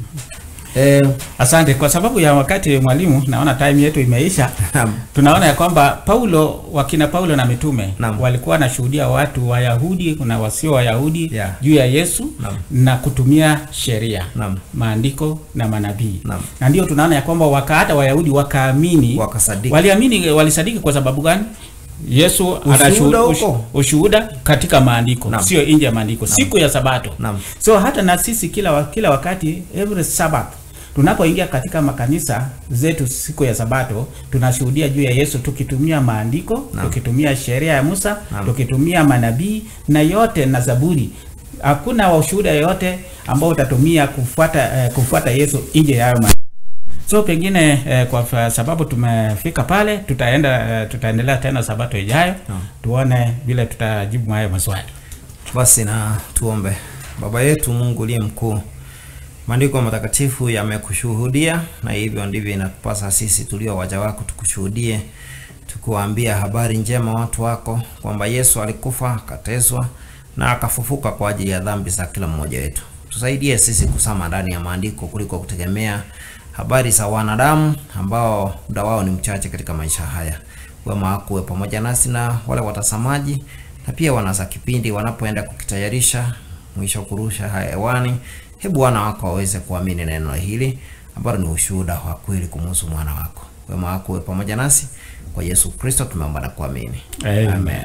eh, asante kwa sababu ya wakati mwalimu naona time yetu imeisha Naam. tunaona ya kwamba paulo wakina paulo na mitume Naam. walikuwa wanashuhudia watu wayahudi na wasio wayahudi Yeah. juu ya yesu Naam. na kutumia sheria Naam. maandiko na manabii Naam. na ndio tunaona ya kwamba waka hata wayahudi wakaamini Wakasadiki. waliamini walisadiki kwa sababu gani yesu Ushuhuda anashuhuda- huko. ush- ushuhuda katika maandiko Naam. sio nje ya maandiko siku ya sabato Naam. so hata na sisi kila, wa- kila wakati every sabbath tunapoingia katika makanisa zetu siku ya sabato tunashuhudia juu ya yesu tukitumia maandiko Naam. tukitumia sheria ya musa Naam. tukitumia manabii na yote na zaburi hakuna ushuhuda yoyote ambao utatumia kufuata eh, kufuata yesu nje ya hayo ma- so pengine eh, kwa fa- sababu tumefika pale tutaenda eh, tutaendelea tena sabato ijayo Naam. tuone vile tutajibu hayo maswali basi na tuombe baba yetu mungu uliye mkuu maandiko matakatifu yamekushuhudia na hivyo ndivyo inatupasa sisi tulio waja wako tukushuhudie tukuwaambia habari njema watu wako kwamba yesu alikufa akateswa na akafufuka kwa ajili ya dhambi za kila mmoja wetu tusaidie sisi kusama ndani ya maandiko kuliko kutegemea habari za wanadamu ambao muda wao ni mchache katika maisha haya wema wako uwe pamoja nasi na wale watazamaji na pia wanasa kipindi wanapoenda kukitayarisha mwisho kurusha haya hewani hebu wana wako waweze kuamini neno hili ambalo ni ushuhuda wa kweli kumuhusu mwana wako wema wako uwe pamoja nasi kwa yesu kristo tumeomba na kuamini Amen.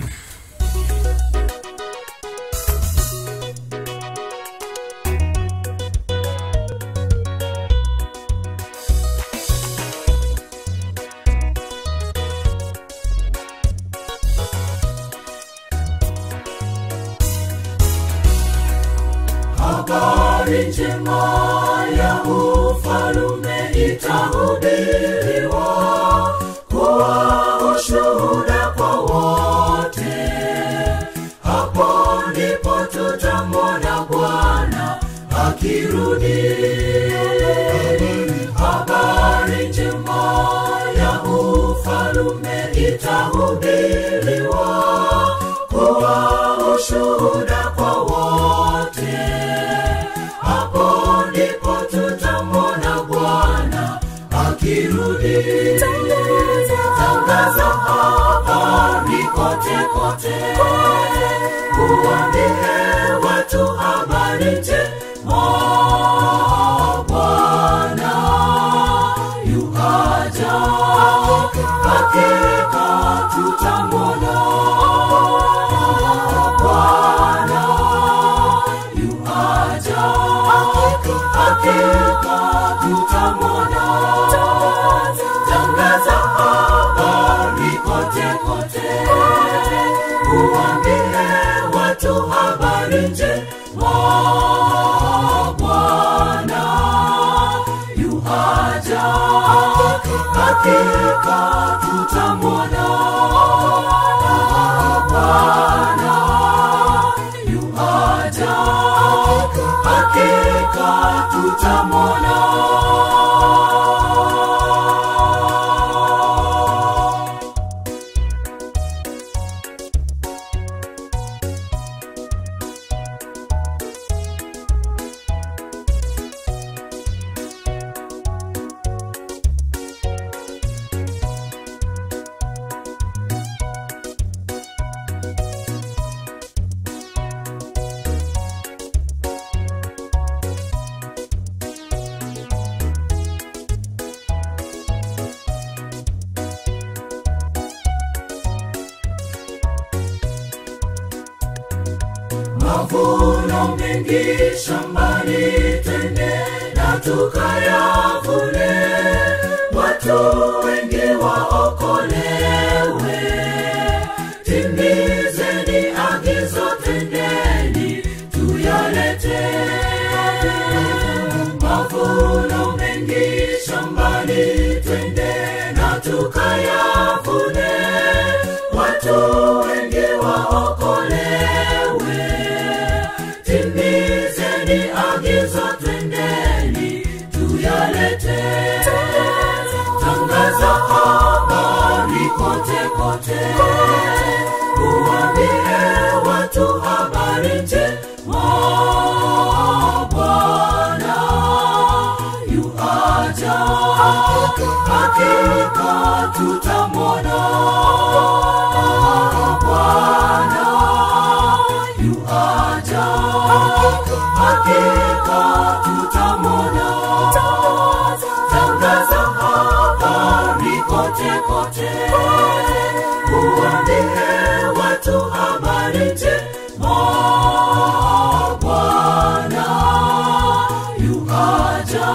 habari njema ya ufalume itahubiriwa kuwa ushuhuda kwa wote hapo ndipo tutamwona bwana akirudi habari njema ya ufalume itahubiriwa kuwa ushuhuda kwa wote hapo ndipo tutamwona bwana akirudi tangaza habari kote kote uambie watu habari njema bwana yuhaja hakika tutamwona bwana yuhaja hakika tutamwona tangaza habari kote kote uambie watu habari njema bwana yuhaja hakika tutamwona bwana yuhaja hakika tutamwona mavuno mengi shambani twende na tukayavune watu wengi waokolewe timizeni agizo twendeni tuyalete mavuno mengi shambani twende na tukayavune watu wengi waokolewe timizeni agizo twendeni tuyalete tangaza habari kote kote uwambie watu habari njema bwana yuaja hakika tutamwona bwana yuaja hakika tutamwona tangaza habari kote kote uambie watu habari njema bwana yuaja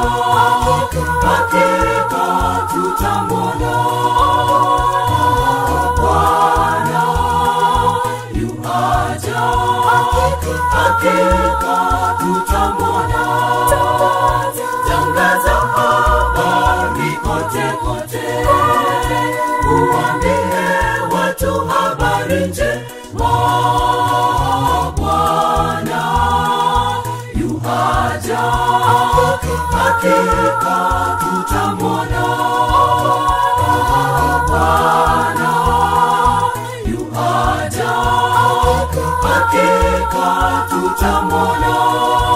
hakika tutamwona bwana yuaja hakika tutamwona tangaza habari kote kote uambie watu habari njema bwana yuaja hakika tutamwona bwana yuaja hakika tutamwona